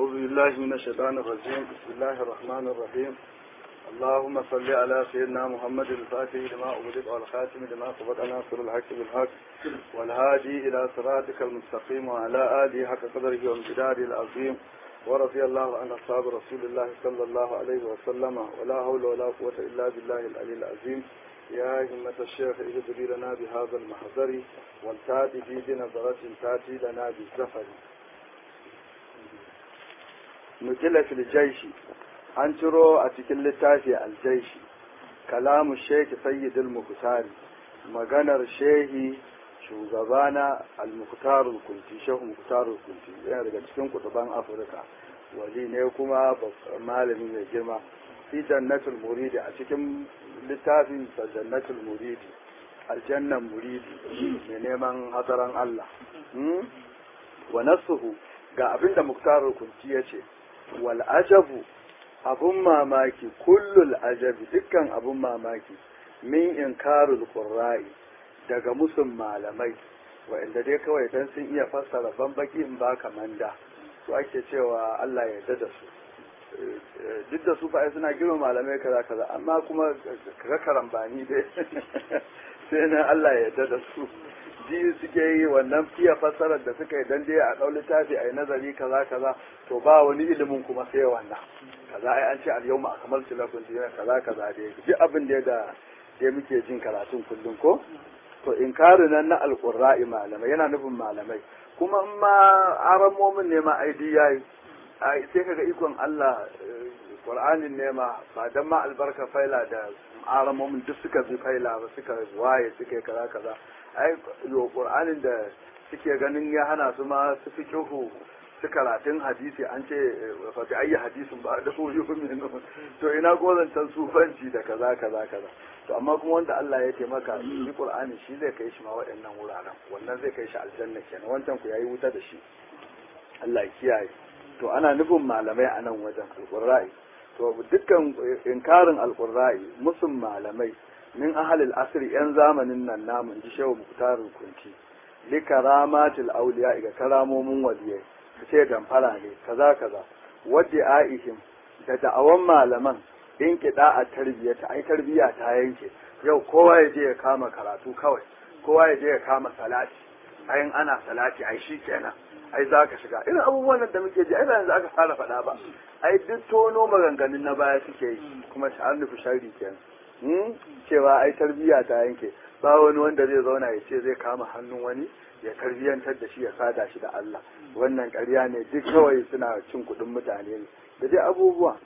أعوذ بالله من الشيطان الرجيم بسم الله الرحمن الرحيم اللهم صل على سيدنا محمد الفاتح لما أغلق والخاتم لما سبق ناصر الحق بالحق والهادي إلى صراطك المستقيم وعلى آله حق قدره وامتداده العظيم ورضي الله عن أصحاب رسول الله صلى الله عليه وسلم ولا حول ولا قوة إلا بالله العلي العظيم يا همة الشيخ اهدري لنا بهذا المحضر والتاتي في بنظرة تاتي لنا بالزفر نزل في الجيش an ciro a cikin littafi aljaishi kalamu shehi sayyidul muhtari maganar shehi shugabana al-muhtarul kunti shehu muhtarul kunti yana daga cikin kutuban afirka wali ne kuma malami mai girma fi jannatul muridi a cikin littafin sa jannatul muridi aljannan muridi mai neman hadaran Allah wa nasuhu ga abinda muhtarul kunti yace wal ajabu abun mamaki kullul ajabi dukkan abun mamaki min inkarul qurra'i daga musun malamai wa'anda dai kawai dan sun iya fassara bambaki in ba manda su ake cewa Allah ya yarda da su duk da su fa'i suna girma malamai kaza kaza amma kuma kaga karambani dai sai na Allah ya yarda da su ji suke yi wannan fiye fassarar da suka yi dan dai a ɗau littafi a yi nazari kaza kaza to ba wani ilimin kuma sai wannan kaza ai an ce al yawma akmaltu lakum dinakum kaza kaza dai duk abin da da dai muke jin karatun kullum ko to inkarin nan na alqurra'i malamai yana nufin malamai kuma in ma aramomin ne ma aidi yayi ai sai kaga ikon Allah Qur'anin ne ma ba dan ma albarka faila da aramomin duk suka bi faila ba suka waye suka kaza kaza ai yo Qur'anin da suke ganin ya hana su ma su fi kyuhu su karatun hadisi an ce fati ayi hadisin ba da so yi min to ina gozancan sufanci da kaza kaza kaza to amma kuma wanda Allah ya taimaka shi Qur'ani shi zai kai shi ma waɗannan wuraren wannan zai kai shi aljanna kenan wancan ku yayi wuta da shi Allah ya kiyaye to ana nufin malamai a nan wajen alqurra'i to dukkan inkarin alqurra'i musun malamai min ahalil asri yan zamanin nan namun ji shehu muktarul kunti li karamatil awliya ga karamomin waliyai su ce damfara ne kaza kaza wadda aihim da da'awan malaman in kiɗa a tarbiyyata ai tarbiyya ta yanke yau kowa ya je ya kama karatu kawai kowa ya je ya kama salati ayin ana salati ai shi kenan ai za ka shiga irin abubuwan da muke ji ai ba yanzu aka fara faɗa ba ai duk tono maganganun na baya suke yi kuma sha'an nufi shari kenan cewa ai tarbiyya ta yanke ba wani wanda zai zauna ya ce zai kama hannun wani ya tarbiyantar da shi ya sada shi da Allah wannan ƙarya ne duk kawai suna cin kuɗin mutane ne da dai abubuwa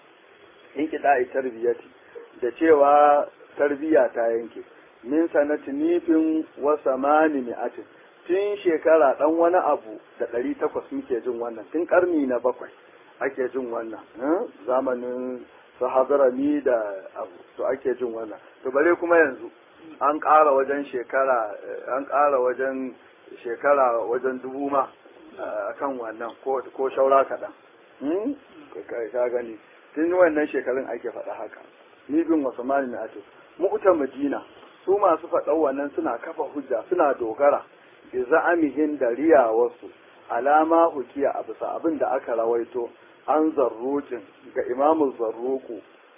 in kiɗa a tarbiyyati da cewa tarbiyya ta yanke min sanati nifin wa samani mi'atin tun shekara ɗan wani abu da ɗari takwas muke jin wannan tun ƙarni na bakwai ake jin wannan zamanin sahabarani da abu to ake jin wannan to bare kuma yanzu an ƙara wajen shekara an ƙara wajen shekara wajen dubu ma kan wannan ko shaura kaɗan ka gani tun wannan shekarun ake faɗa haka ni bin wasu mani na ake mu'uta madina su masu faɗa wannan suna kafa hujja suna dogara bi za'amihin da riyawarsu alama hukiya a bisa abin da aka rawaito an zarrukin ga imamu zarruku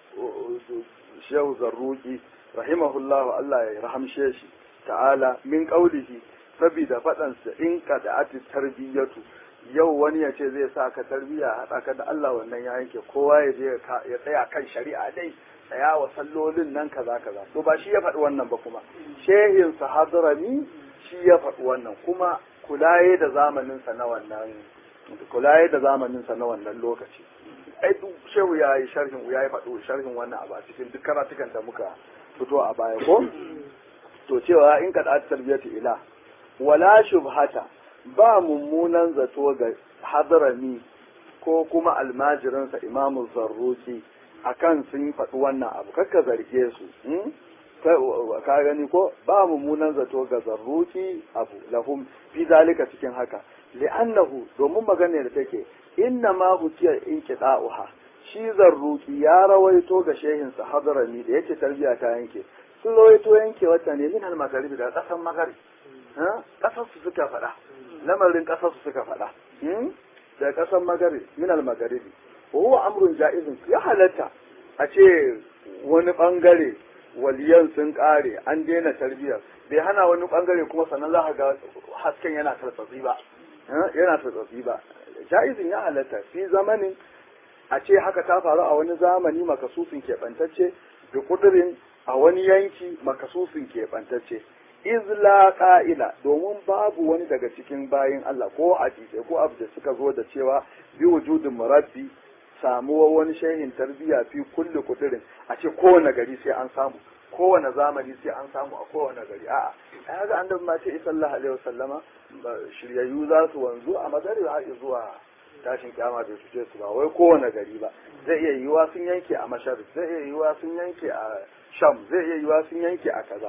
shehu zarruki rahimahullahu Allah ya rahamshe shi ta'ala min qaulihi saboda faɗansa in ka da ati tarbiyyatu yau wani ya ce zai sa ka tarbiyya haɗa ka da Allah wannan ya yanke kowa ya je ya tsaya kan shari'a dai tsaya wa sallolin nan kaza kaza to ba shi ya faɗi wannan ba kuma shehin sahadrami shi ya faɗi wannan kuma kulaye da zamanin sa na wannan kulaye da zamanin sa na wannan lokaci ai duk shehu ya yi sharhin ya yi faɗi sharhin wannan abu a cikin duk karatukan da muka fito a baya ko to cewa in ka da tarbiyyatu ila wala shubhata ba mummunan zato ga hadarami ko kuma almajirinsa imamu zarruki akan sun faɗi wannan abu kakka zarge su ka gani ko ba mummunan zato ga zarruki abu lahum fi zalika cikin haka li'annahu domin magana da take inna ma hukiya inqita'uha shi zarruki ya rawaito ga shehinsa hadarami da yake tarbiya ta yanke sun rawaito yanke wata ne min al-magharibi da kasan magharibi kasar su suka faɗa lamarin kasar su suka faɗa daga ƙasar magarib min al magaribi wa huwa amrun ja'izun ya halatta a ce wani bangare waliyan sun kare an daina tarbiyyar bai hana wani bangare kuma sannan za ka ga hasken yana tartsatsi ba yana tartsatsi ba ja'izin ya halatta fi zamanin a ce haka ta faru a wani zamani makasusin keɓantacce da kudurin a wani yanki makasusin keɓantacce izla ƙa'ila domin babu wani daga cikin bayin Allah ko hadisai ko abu da suka zo da cewa bi wujudin murabbi samuwa wani shehin tarbiyya fi kulli kudurin a ce kowane gari sai an samu kowane zamani sai an samu a kowane gari a'a ai ga annabi ma ce sallallahu alaihi wasallama shiryayyu za su wanzu a madari har zuwa tashin kyama bai su su ba wai kowane gari ba zai iya yiwuwa sun yanke a mashar zai iya yiwuwa sun yanke a sham zai iya yiwuwa sun yanke a kaza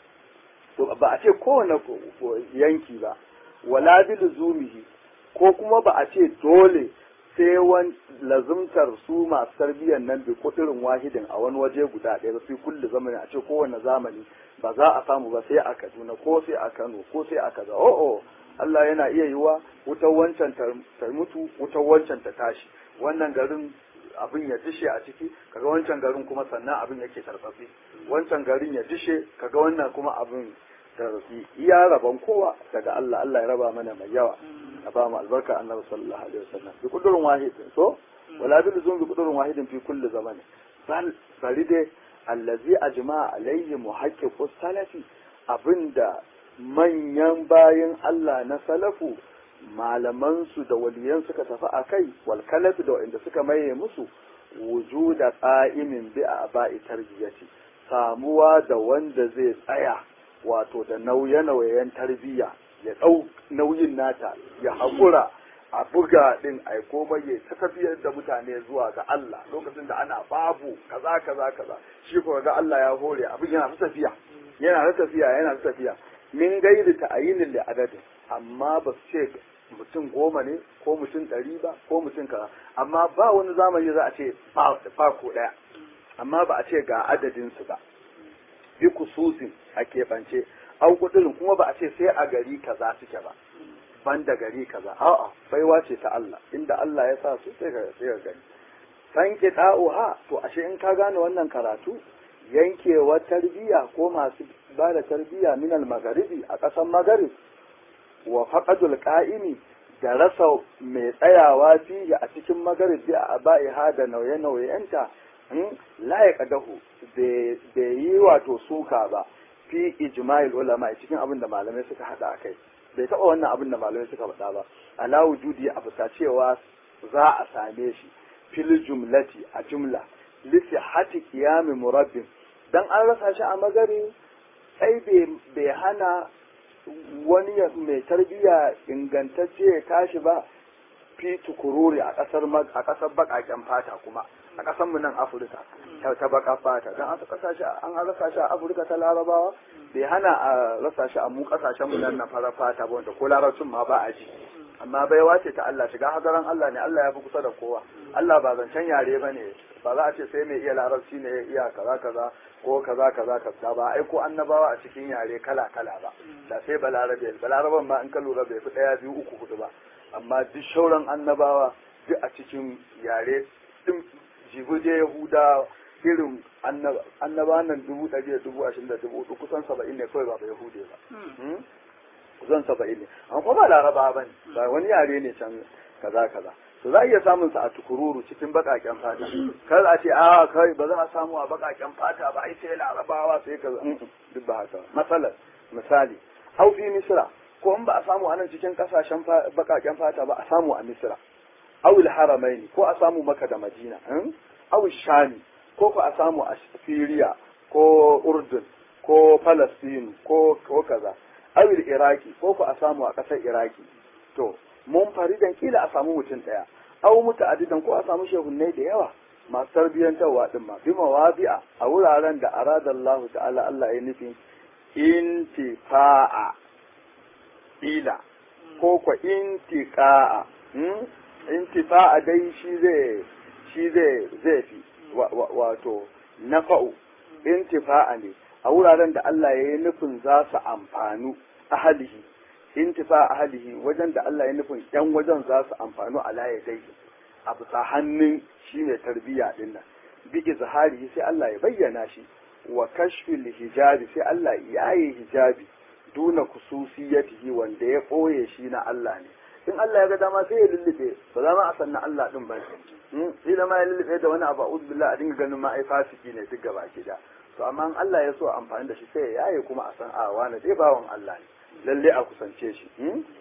to ba a ce kowane yanki ba wala bil zumihi ko kuma ba a ce dole sai wani lazumtar su masu tarbiyyar nan bi kudirin wahidin a wani waje guda ɗaya ba sai kulli zamani a ce kowane zamani ba za a samu ba sai a Kaduna ko sai a Kano ko sai a kaza o'o Allah yana iya yiwa wutar wancan ta mutu wutar wancan ta tashi wannan garin abin ya dishe a ciki kaga wancan garin kuma sannan abin yake tarfafi wancan garin ya dishe kaga wannan kuma abin tarfafi iya rabon kowa daga Allah Allah ya raba mana mai yawa a ba mu albarka annabi sallallahu alaihi wasallam bi kudurin wahid so wala bil zum bi kudurin wahidin fi kulli zamani bal bari dai allazi ajma alayhi muhaqqiqus salafi abinda manyan bayan Allah na salafu malamansu da waliyan suka tafi a kai walkalafi da waɗanda suka maye musu wujuda ƙa'imin bi a ba'i tarbiyyati samuwa da wanda zai tsaya wato da nauye-nauyen tarbiyya ya ɗau nauyin nata ya haƙura a buga ɗin a komai ya ta tafiyar da mutane zuwa ga Allah lokacin da ana babu kaza kaza kaza shi ko ga Allah ya hore abin yana ta tafiya yana ta tafiya yana ta tafiya min gairi ta ayinin da adadin amma ba su ce mutum goma ne ko mutum ɗari ba ko mutum kaza amma ba wani zamani za a ce ba ko ɗaya amma ba a ce ga adadinsu ba bi kususin a keɓance an kudurin kuma ba a ce sai a gari kaza suke ba ban da gari kaza a'a baiwa ce ta Allah inda Allah ya sa su sai ka sai ka gani san ki ha to ashe in ka gane wannan karatu yankewa tarbiya ko masu ba da tarbiya min al-magharibi a ƙasar magharib wa faqadul qa'imi da rasa mai tsayawa fiye a cikin magharib bi a ba'iha da nauye-nauyenta la ya kadahu bai yi wato suka ba fi ijma'il ulama cikin abin da malamai suka hada kai bai taɓa wannan abin da malamai suka faɗa ba ala wujudi a bisa cewa za a same shi fil jumlati a jumla lisi hati qiyami murabbin dan an rasa shi a magari sai bai hana wani mai tarbiyya ingantacce ya tashi ba fi tukururi a kasar a kasar bakaken fata kuma a kasar mu nan Afirka ta baka fata dan aka rasa shi an rasa shi a Afirka ta Larabawa bai hana a rasa shi a mu kasashen mu nan na fara fata ba wanda ko larabcin ma ba a ji amma baiwa ce ta Allah shiga hadaran Allah ne Allah ya fi kusa da kowa Allah ba zancen yare ba ne ba za a ce sai mai iya larabci ne ya iya kaza kaza ko kaza kaza kaza ba ai ko annabawa a cikin yare kala kala ba da sai balarabe balaraban ma in ka lura bai fi daya biyu uku hudu ba amma duk shauran annabawa duk a cikin yare din jibuje yahuda irin annaba nan dubu ɗari da dubu ashirin da dubu hudu kusan saba'in ne kawai ba ba yahude ba kusan saba'in ne an kuma laraba ba ne ba wani yare ne can kaza kaza to za a iya samun sa a tukururu cikin bakaken fata kar a ce a kai ba za a samu a bakaken fata ba ai sai larabawa sai kaza duk ba haka matsalar misali au fi misra ko in ba a samu a nan cikin kasashen bakaken fata ba a samu a misra awil haramaini ko a samu maka da madina awil shami ko ko a samu a syria ko urdun ko palestine ko ko kaza awil iraki ko ko a samu a ƙasar iraki to mun faridan kila a samu mutum ɗaya aw muta'addidan ko a samu shehunnai da yawa masu tarbiyyantarwa din ma bi mawabi'a a wuraren da arada Allah ta'ala Allah ya nufi intifa'a ila ko ko intiqa'a intifa'a dai shi zai shi zai zai fi wato nafa'u intifa'a ne a wuraren da Allah ya yi nufin za su amfanu ahalihi intifa ahlihi wajen da Allah ya nufin yan wajen za su amfanu ala yadayhi a bisa hannun shi mai tarbiyya din nan bi izharihi sai Allah ya bayyana shi wa kashfil hijabi sai Allah ya yi hijabi duna kususiyatihi wanda ya ɓoye shi na Allah ne in Allah ya ga dama sai ya lullube ba za ma a san na Allah din ba shi da ma ya lullube da wani abu a'udhu billahi a dinga ganin ma ai fasiki ne duk gaba ki da to amma in Allah ya so amfani da shi sai ya yaye kuma a san a wani dai bawan Allah ne lalle a kusance shi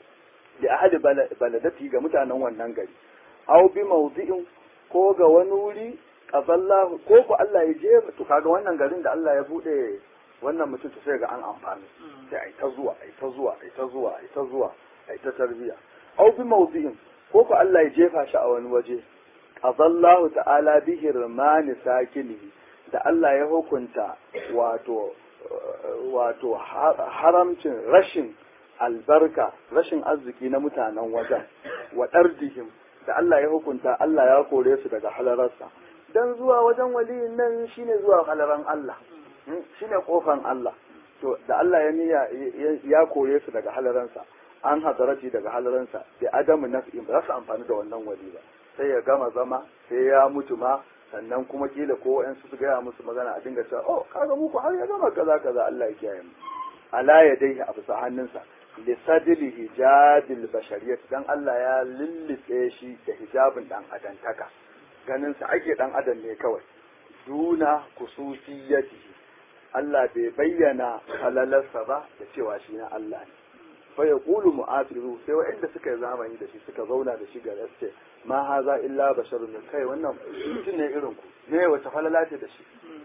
da ahadi baladati ga mutanen wannan gari aw bi mawdi'in ko ga wani wuri qadallahu ko ko Allah ya je to kaga wannan garin da Allah ya bude wannan mutum sai ga an amfani sai ai ta zuwa ai ta zuwa ai ta zuwa ai ta zuwa ai ta tarbiya aw bi mawdi'in ko ko Allah ya jefa shi a wani waje qadallahu ta'ala bi hirmani sakinihi da Allah ya hukunta wato wato haramcin rashin albarka rashin arziki na mutanen wajen wa dardihim da Allah ya hukunta Allah ya kore su daga halararsa dan zuwa wajen waliyin nan shine zuwa halaran Allah shine kofan Allah to da Allah ya niyya ya kore su daga halaransa an hadarati daga halaransa da adamu naf'in ba za su amfani da wannan wali ba sai ya gama zama sai ya mutu ma sannan kuma kila ko wa'ansu su gaya musu magana a dinga cewa oh kaga muku har ya gama kaza kaza Allah ya kiyaye mu ala ya dai a bisa hannunsa li sadli hijabil bashariyat dan Allah ya lillife shi da hijabin dan adantaka ganin sa ake dan adam ne kawai duna kususiyatihi Allah bai bayyana halalarsa ba da cewa shi na Allah ne fa yaqulu mu'afiru sai wa'anda suka yi zamani da shi suka zauna da shi ga ce ma haza illa basharun kai wannan mutum ne irin ku ne wata falala ce da shi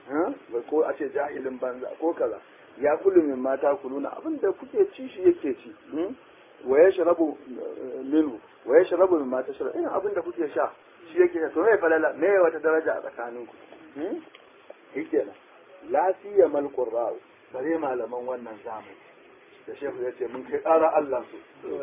ko a ce jahilin banza ko kaza ya kullu min mata kuluna abin da kuke ci shi yake ci wa ya sharabu minhu wa ya sharabu min mata sharabu ina abin da kuke sha shi yake to me falala me wata daraja a tsakanin ku yake nan la siyamal qurra'u bare malaman wannan zamani da shehu ya ce mun kai ƙara Allah su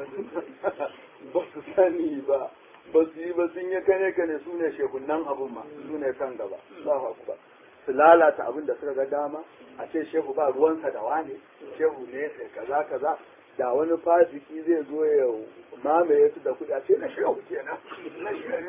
ba su sani ba ba su yi ba sun yi kane kane su ne shehunan abun ma su ne kan gaba Allahu akbar su lalata abin da suka ga dama a ce shehu ba ruwansa da wane shehu ne sai kaza kaza da wani fasiki zai zo ya mamaye su da kuɗi a ce na shehu kenan na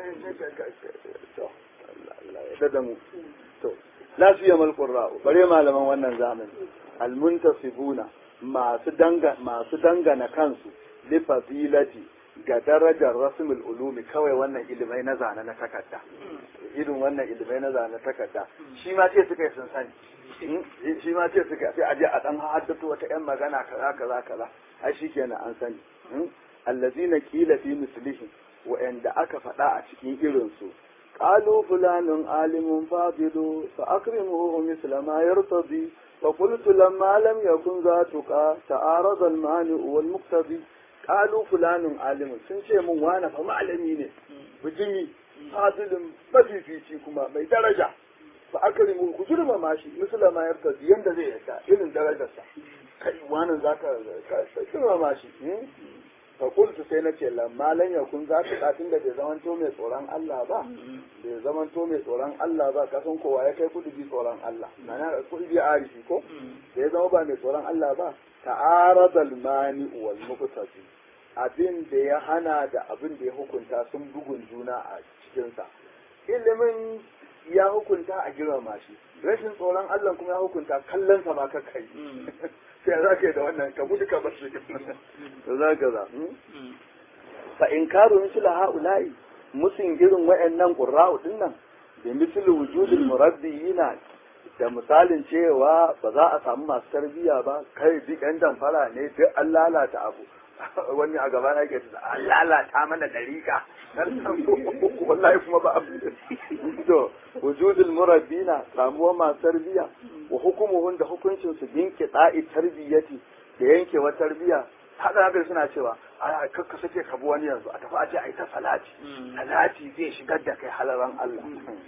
shehu ya da mu to la su yamal qurra'u bare malaman wannan zamani almuntasibuna masu danga masu dangana kansu li fadilati ga darajar rasmul ulumi kawai wannan ilimai na zane na takarda irin wannan ilimai na zane na takarda shi ma ce suka yi sun sani shi ma ce suka sai aje a dan haddato wata yan magana kaza kaza kaza ai shikenan an sani allazina qila fi mislihi wa'anda aka faɗa a cikin irin su قالوا فلان عالم فاضل فأكرمه مثل ما يرتضي فقلت لما لم يكن ذاتك تعارض المانع والمقتضي قالوا فلان عالم sun ce mun wani fa malami ne bijimi fadilin mafifici kuma mai daraja fa akrimu ku girmama shi misla ma yarda yanda zai yarda irin darajarsa kai wani zaka ka girmama shi fa qultu sai nace lamma lan yakun zaka katin da bai zamanto mai tsoron Allah ba bai zamanto mai tsoron Allah ba kasan kowa ya kai kudi bi tsoron Allah mana kudi bi arifi ko da ya zama ba mai tsoron Allah ba ta'arada al-mani wal muqtasi abin da ya hana da abin da ya hukunta sun bugun juna a cikin sa ilimin ya hukunta a girmama shi rashin tsoron Allah kuma ya hukunta kallon sa ma kai sai za ka yi da wannan ka gudu ka bar shi da za ka za fa in karu misla haula'i musun irin wayannan qurra'u din nan da misli wujudul murabbiyina da misalin cewa ba za a samu masu tarbiyya ba kai duk yan damfara ne duk an lalata abu wani a gaba na ke an lalata mana dariƙa wallahi kuma ba abu to wujudul murabbina samuwa masu tarbiyya wa hukumuhun da hukuncin su binke da'i tarbiyyati da yankewa tarbiyya haka haka suna cewa a kakka sake ka bi wani yanzu a tafi a ce a yi ta salati salati zai shigar da kai halaran Allah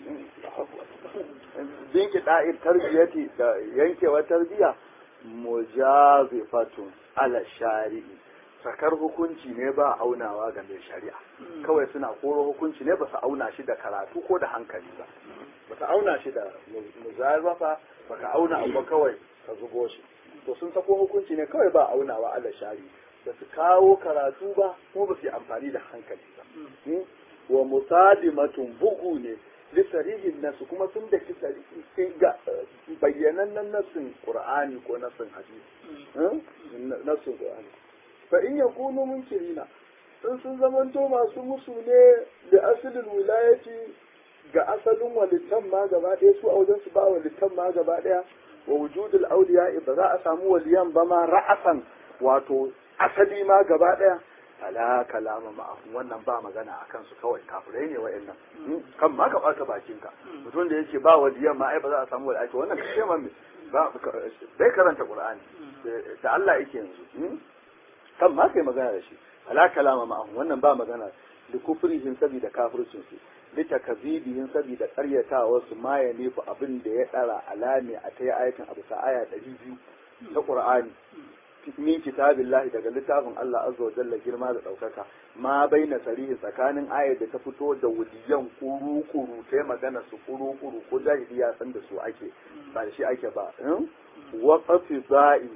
binke da'i tarbiyyati da yankewa tarbiyya mujazifatun ala shari'i sakar hukunci ne ba aunawa ga mai shari'a kawai suna koro hukunci ne ba su auna shi da karatu ko da hankali ba ba ka auna shi da muzazafa ba ka auna abu kawai ka zubo shi to sun sako hukunci ne kawai ba aunawa ala shari ba su kawo karatu ba kuma ba su yi amfani da hankali ba wa musadimatun bugu ne lisarihin nasu kuma sun da ga bayyanannen nasin qur'ani ko nasin hadisi nasin qur'ani fa in yakunu munkirina in sun zamanto masu musu ne da asalin wilayati ga asalin walittan ma gaba ɗaya su a wajen su ba walittan ma gaba ɗaya wa wujudul auliya ba za a samu waliyan ba ma ra'asan wato asali ma gaba ɗaya ala kalama ma'ahum wannan ba magana a kansu kawai kafirai ne wa'annan kan ma ka ɓata bakinka mutum da yake ba waliyan ma ai ba za a samu waliyan wannan kashe man ba bai karanta qur'ani da Allah yake yanzu kan ma kai magana da shi ala kalama ma'ahum wannan ba magana da kufrihim saboda kafircin su lita kazibihin saboda karyatawa su ma ya nufi abin da ya dara alami a ta ayatin abu sa aya ɗari biyu ta qur'ani min kitabillahi daga littafin Allah azza wa jalla girma da ɗaukaka ma baina sarihi tsakanin ayar da ta fito da wudiyan kuru kuru ta magana su kuru kuru ko jahili ya san da su ake ba da shi ake ba waƙafi za'i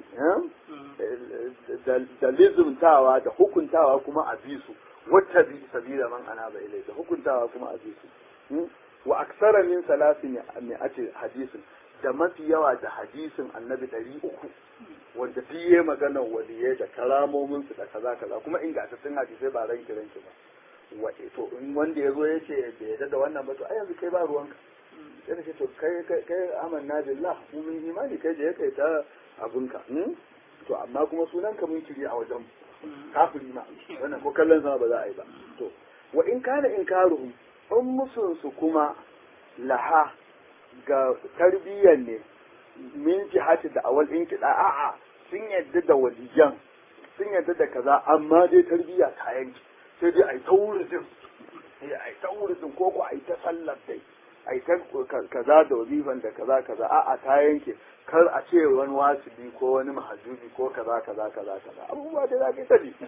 da lizumtawa da hukuntawa kuma a bi su wata bi sabila man ana ba ilai da hukuntawa kuma a bi su wa aksara min salasin mi'ati hadisin da mafi yawa da hadisin annabi ɗari uku wanda fiye maganar waliyai da karamomin su da kaza kaza kuma ingantattun hadisai ba ranki ranki ba wa to in wanda ya zo ya ce bai yarda da wannan ba to ai yanzu kai ba ruwanka sai da ce to kai kai kai amanna billah mu mun imani kai je kai ta abunka to amma kuma sunan ka mun kiri a wajen kafiri ma wannan ko kallon sama ba za a yi ba to wa in kana inkaruhum in musun su kuma laha ga tarbiyyar ne min jihati da awal in kiɗa a'a sun yadda da waliyan sun yadda da kaza amma dai tarbiyya ta yanki sai dai a yi ta wurin a yi ta wurin ko ko a yi ta sallar dai a yi ta kaza da wazifan da kaza kaza a'a ta yanke kar a ce wani wasibi ko wani mahajubi ko kaza kaza kaza kaza abubuwa da za ka yi ta ji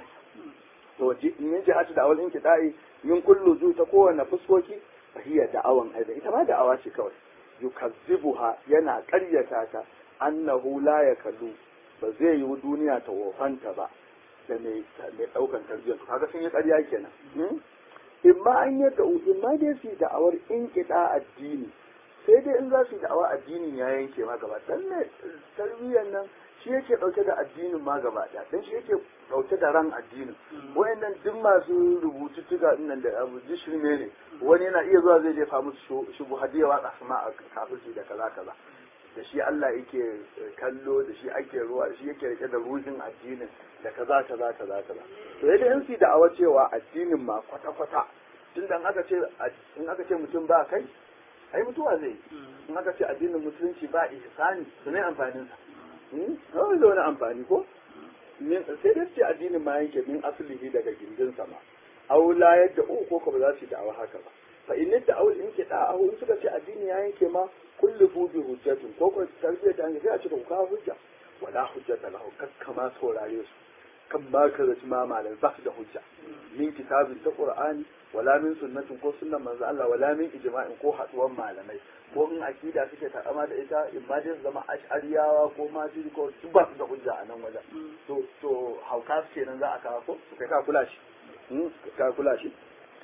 to min jihati da awal in kiɗa'i min kullu zu ta kowane fuskoki fahiyar da'awan aida ita ma da'awa ce kawai yukazzibuha yana ƙaryata ta annahu la yakallu ba zai yi duniya ta wofanta ba da mai ɗaukan tarbiyyar su kaga sun yi ƙarya kenan in ma an yi da in ma dai su yi da'awar in kiɗa addini sai dai in za su yi da'awar addinin ya yanke ma gaba dan ne tarbiyyar nan shi yake ɗauke da addinin ma gaba ɗaya dan shi yake ɗauke da ran addinin wayannan duk masu rubutu tuga nan da abu shirme ne wani yana iya zuwa zai jefa musu shubu hadiya watsa su ma a kafirci da kaza kaza da shi Allah yake kallo da shi ake ruwa da shi yake rike da ruhin addinin da kaza kaza kaza kaza to yadda in su da'awa cewa addinin ma kwata kwata tun da aka ce in aka ce mutum ba kai ai mutuwa zai in aka ce addinin musulunci ba ihsani su ne amfanin sa kawai da wani amfani ko sai dai ce addinin ma yanke min asalihi daga gindin sama aw la yadda ko ko ba za su da'awa haka ba fa in da aw in ke da'a in suka ce addini ya yanke ma kullu fu bi hujjatin ko ko tarbiyya ta sai a ce ku kawo hujja wala hujjata lahu kakkama saurare su kan ba ka zaci ma malam ba su da hujja min kitabin ta qur'ani wala min sunnatin ko sunnan manzo Allah wala min ijma'in ko haduwan malamai ko in akida suke takama da ita in ma dai su zama ash'ariyawa ko majiri ko su ba su da hujja a nan wajen to to hauka su kenan za a kawo ko kai ka kula shi ka kula shi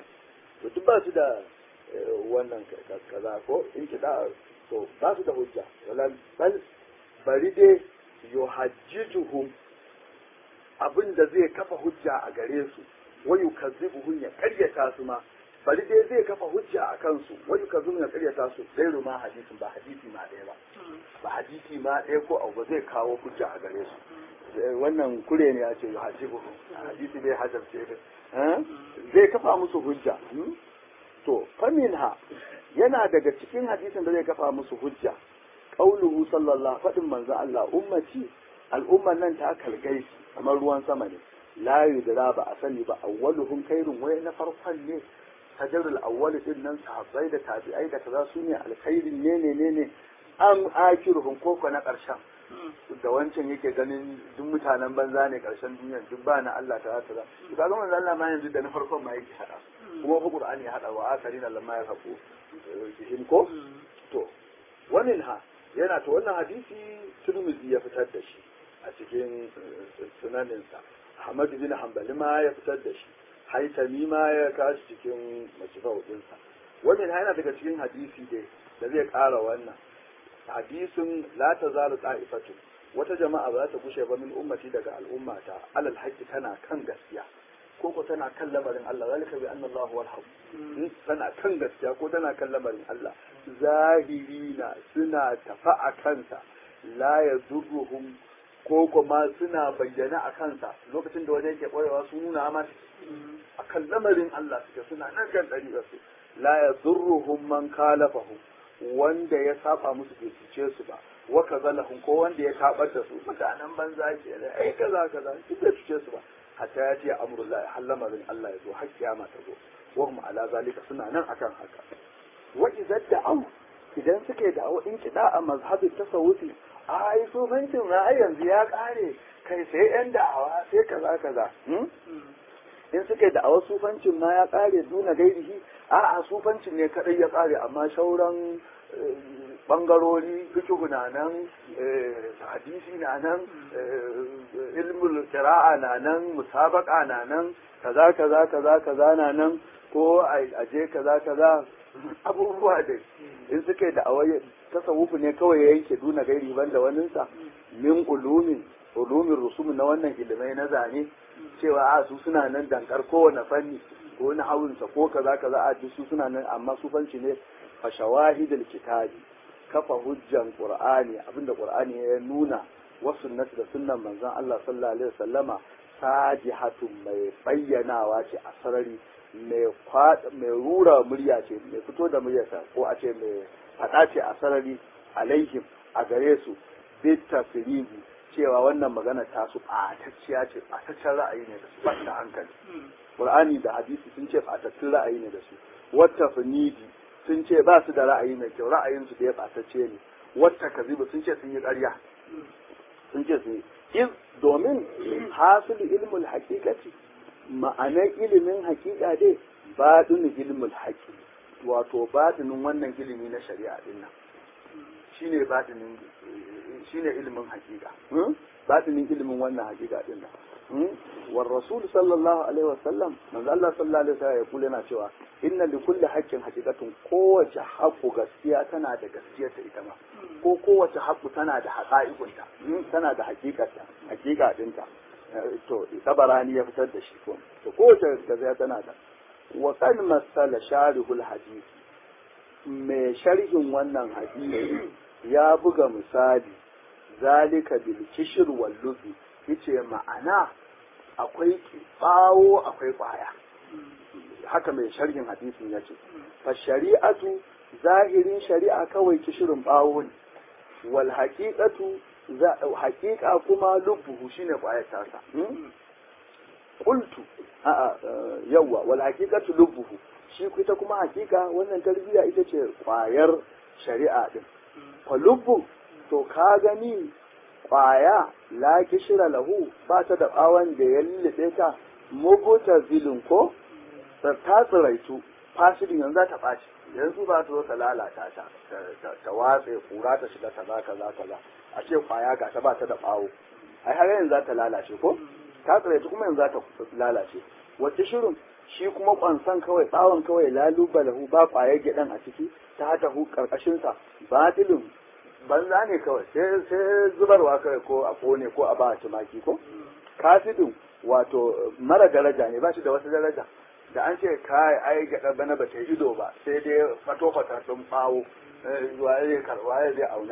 to duk ba su da wannan kaza ko in kida to ba su da hujja wala bal bari dai yuhajjijuhum abin da zai kafa hujja a gare su wayu kazzibuhum ya karyata su ma bari dai zai kafa hujja a kansu wayu kazzibuhum ya karyata su zai ruma hadisin ba hadisi ma ɗaya ba ba hadisi ma ɗaya ko abu zai kawo hujja a gare su wannan kure ne ya ce yuhajjibuhum hadisi bai hajarce zai kafa musu hujja to faminha yana daga cikin hadisin da zai kafa musu hujja qauluhu sallallahu faɗin manzo Allah ummati al'umman nan ta kalgai kamar ruwan sama ne la yudra ba a sani ba awwaluhum khairun wai na farkon ne sajarul awwal din nan sahabbai da tabi'ai da kaza su ne alkhairin ne ne ne ne am akiruhum koko na karshen da wancan yake ganin duk mutanen banza ne karshen duniya duk ba na Allah ta ta to kaga manzo Allah ma yanzu da na farkon ma yake hada kuma fa Qur'ani ya hada wa akarin Allah ma ya hafu cikin ko to wannan ha yana to wannan hadisi Tirmidhi ya fitar da shi a cikin sunaninsa Ahmad bin Hanbali ma ya fitar da shi Haitami ma ya kashi cikin majmu'u dinsa wannan yana daga cikin hadisi dai da zai ƙara wannan hadisin la tazalu ta'ifatu wata jama'a ba za ta kushe ba min ummati daga al'ummata alal haqqi tana kan gaskiya ko ko tana kan lamarin Allah zalika bi anna Allah wal haq tana kan gaskiya ko tana kan lamarin Allah zahirina suna tafa a kansa la yadurruhum ko kuma suna bayyana a kansa lokacin da wani yake ƙwarewa su nuna masa a kan lamarin Allah suke suna nan kan ɗari su la yadurruhum man kalafahum wanda ya saba musu bai cuce su ba wa kazalahum ko wanda ya tabar da su mutanen banza ke da ai kaza kaza duk bai cuce su ba hatta ya ce amrullahi har lamarin Allah ya zo har kiyama ta zo wa hum ala zalika suna nan akan haka wa idza da'u idan suke da'awa in kida a mazhabin tasawufi ai sufancin ra'ayi yanzu ya kare kai sai yan da'awa sai kaza kaza in suke da'awa sufancin ma ya kare duna gairihi a'a sufancin ne kadai ya kare amma shauran bangarori fikihu na nan hadisi na nan ilmul qira'a na nan musabaka na nan kaza kaza kaza kaza na nan ko aje kaza kaza abubuwa da in suke da awaye tasawufu ne kawai ya yanke duna gairi banda waninsa min ulumin ulumin rusum na wannan ilimai na zane cewa a su suna nan dankar kowane fanni ko na hawunsa ko kaza kaza a su suna nan amma sufanci ne fa shawahidul kitabi kafa hujjan qur'ani abinda qur'ani ya nuna wa sunnati da sunnan manzon Allah sallallahu alaihi wasallama sajihatun mai bayyanawa ce a sarari mai mai rura murya ce mai fito da muryarsa ko a ce mai fada ce a sarari alaihim a gare su bit tasribi cewa wannan magana ta su ɓatacciya ce ɓataccen ra'ayi ne da su ɓata hankali qur'ani da hadisi sun ce ɓatattun ra'ayi ne da su wata finidi sun ce ba su da ra'ayi mai kyau ra'ayinsu da ya ɓatacce ne wata kazibu sun ce sun yi ƙarya sun ce sun yi in domin hasilu ilmul haƙiƙaci ma'anar ilimin haƙiƙa dai baɗin ilmul haƙi wato baɗinin wannan ilimi na shari'a din nan shine baɗinin shine ilimin haƙiƙa baɗinin ilimin wannan haƙiƙa din nan wa rasul sallallahu alaihi wasallam manzo Allah sallallahu alaihi wasallam ya kula yana cewa inna li kulli haqqin haqiqatun kowace haqqu gaskiya tana da gaskiyar ta ita ma ko kowace haqqu tana da haqa'iqunta tana da haqiqarta haqiqa dinta to tabarani ya fitar da shi ko to kowace gaskiya tana da wa kan masala sharihul hadith mai sharhin wannan hadisi ya buga misali zalika bil kishir wal lufi yace ma'ana akwai bawo akwai kwaya haka mai sharhin hadisin ya ce fa shari'atu zahirin shari'a kawai kishirin bawo ne wal haqiqatu haqiqa kuma lubbuhu shine kwayar tasa qultu a yawa wal haqiqatu lubbuhu shi ita kuma haqiqa wannan tarbiyya ita ce kwayar shari'a din fa lubbu to ka gani kwaya la kishira lahu ba ta da bawan da ya lullube ta mubuta zilin ko ta tsiraitu fasidin yanzu za ta ɓaci yanzu ba ta zo ta lalata ta ta watse kura ta shiga kaza kaza kaza a ce kwaya ga ta ba ta da bawo ai har yanzu za ta lalace ko ta tsiraitu kuma yanzu za ta lalace wata shirin shi kuma kwansan kawai bawon kawai laluba lahu ba kwayar gidan a ciki ta hata hu karkashinsa batilin banza ne kawai sai zubarwa kawai ko a kone ko a ba tumaki ko kafidin wato mara daraja ne ba shi da wasu daraja da an ce kai ai gaɗa bana ba ta ido ba sai dai fato fata sun bawo waye karwa ya zai auna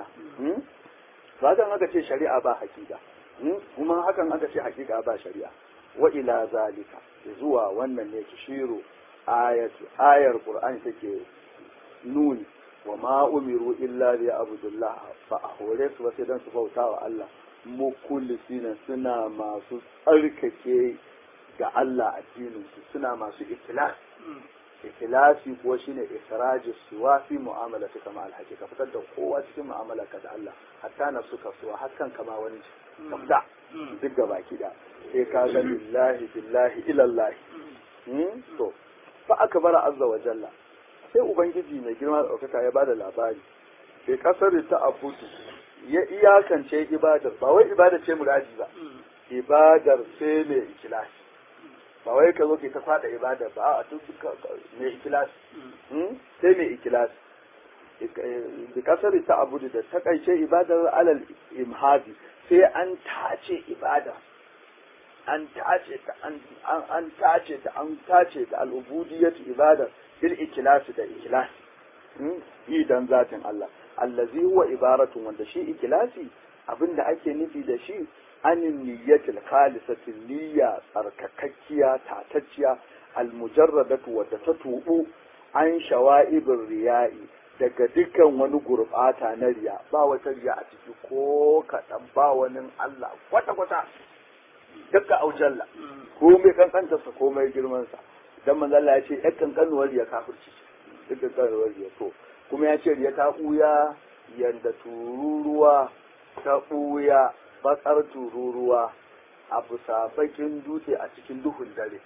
ba zan aka ce shari'a ba hakika kuma hakan aka ce hakika ba shari'a wa ila zalika zuwa wannan ne tushiru ayatu ayar qur'ani take nuni wa ma umiru illa li abdullah fa a hore su sai dan su bauta wa Allah mukullisina suna masu tsarkake ga Allah addinin su suna masu ikhlas ikhlasi kuwa shine israji suwa fi mu'amala ta kama alhaji ka fitar da kowa cikin mu'amala ka da Allah hatta na suka suwa hakan kama wani ka fita duk ga baki da sai ka ga lillahi billahi ilallahi to fa akbara azza wa jalla sai ubangiji mai girma da ɗaukaka ya bada labari sai kasar ta abudu ya iyakance ibadar ba wai ibada ce muradi ba ibadar sai mai ikilasi ba wai ka zo ke ta fada ibadar ba a tun mai ikilasi sai mai ikilasi bi kasar ta abudu da takaice ibadar alal imhadi sai an tace ibada an tace ta an tace ta an tace ta al'ubudiyyatu ibada bil ikhlasi da ikhlasi yi dan zatin Allah allazi huwa ibaratun wanda shi ikhlasi abinda ake nufi da shi anin niyyatil khalisati niyya tsarkakakkiya tatacciya almujarradatu wadda ta tubu an shawa'ibin riya'i daga dukkan wani gurbata na riya ba wata riya a ciki ko kaɗan ba wani Allah kwata-kwata dukka aujalla ko mai kankantarsa ko mai girmansa dan manzo Allah ya ce ɗan kankanuwar riya kafirci duk kankanuwar riya to kuma ya ce riya ta ɓuya yanda tururuwa ta ɓuya batsar tururuwa a bisa bakin dutse a cikin duhun dare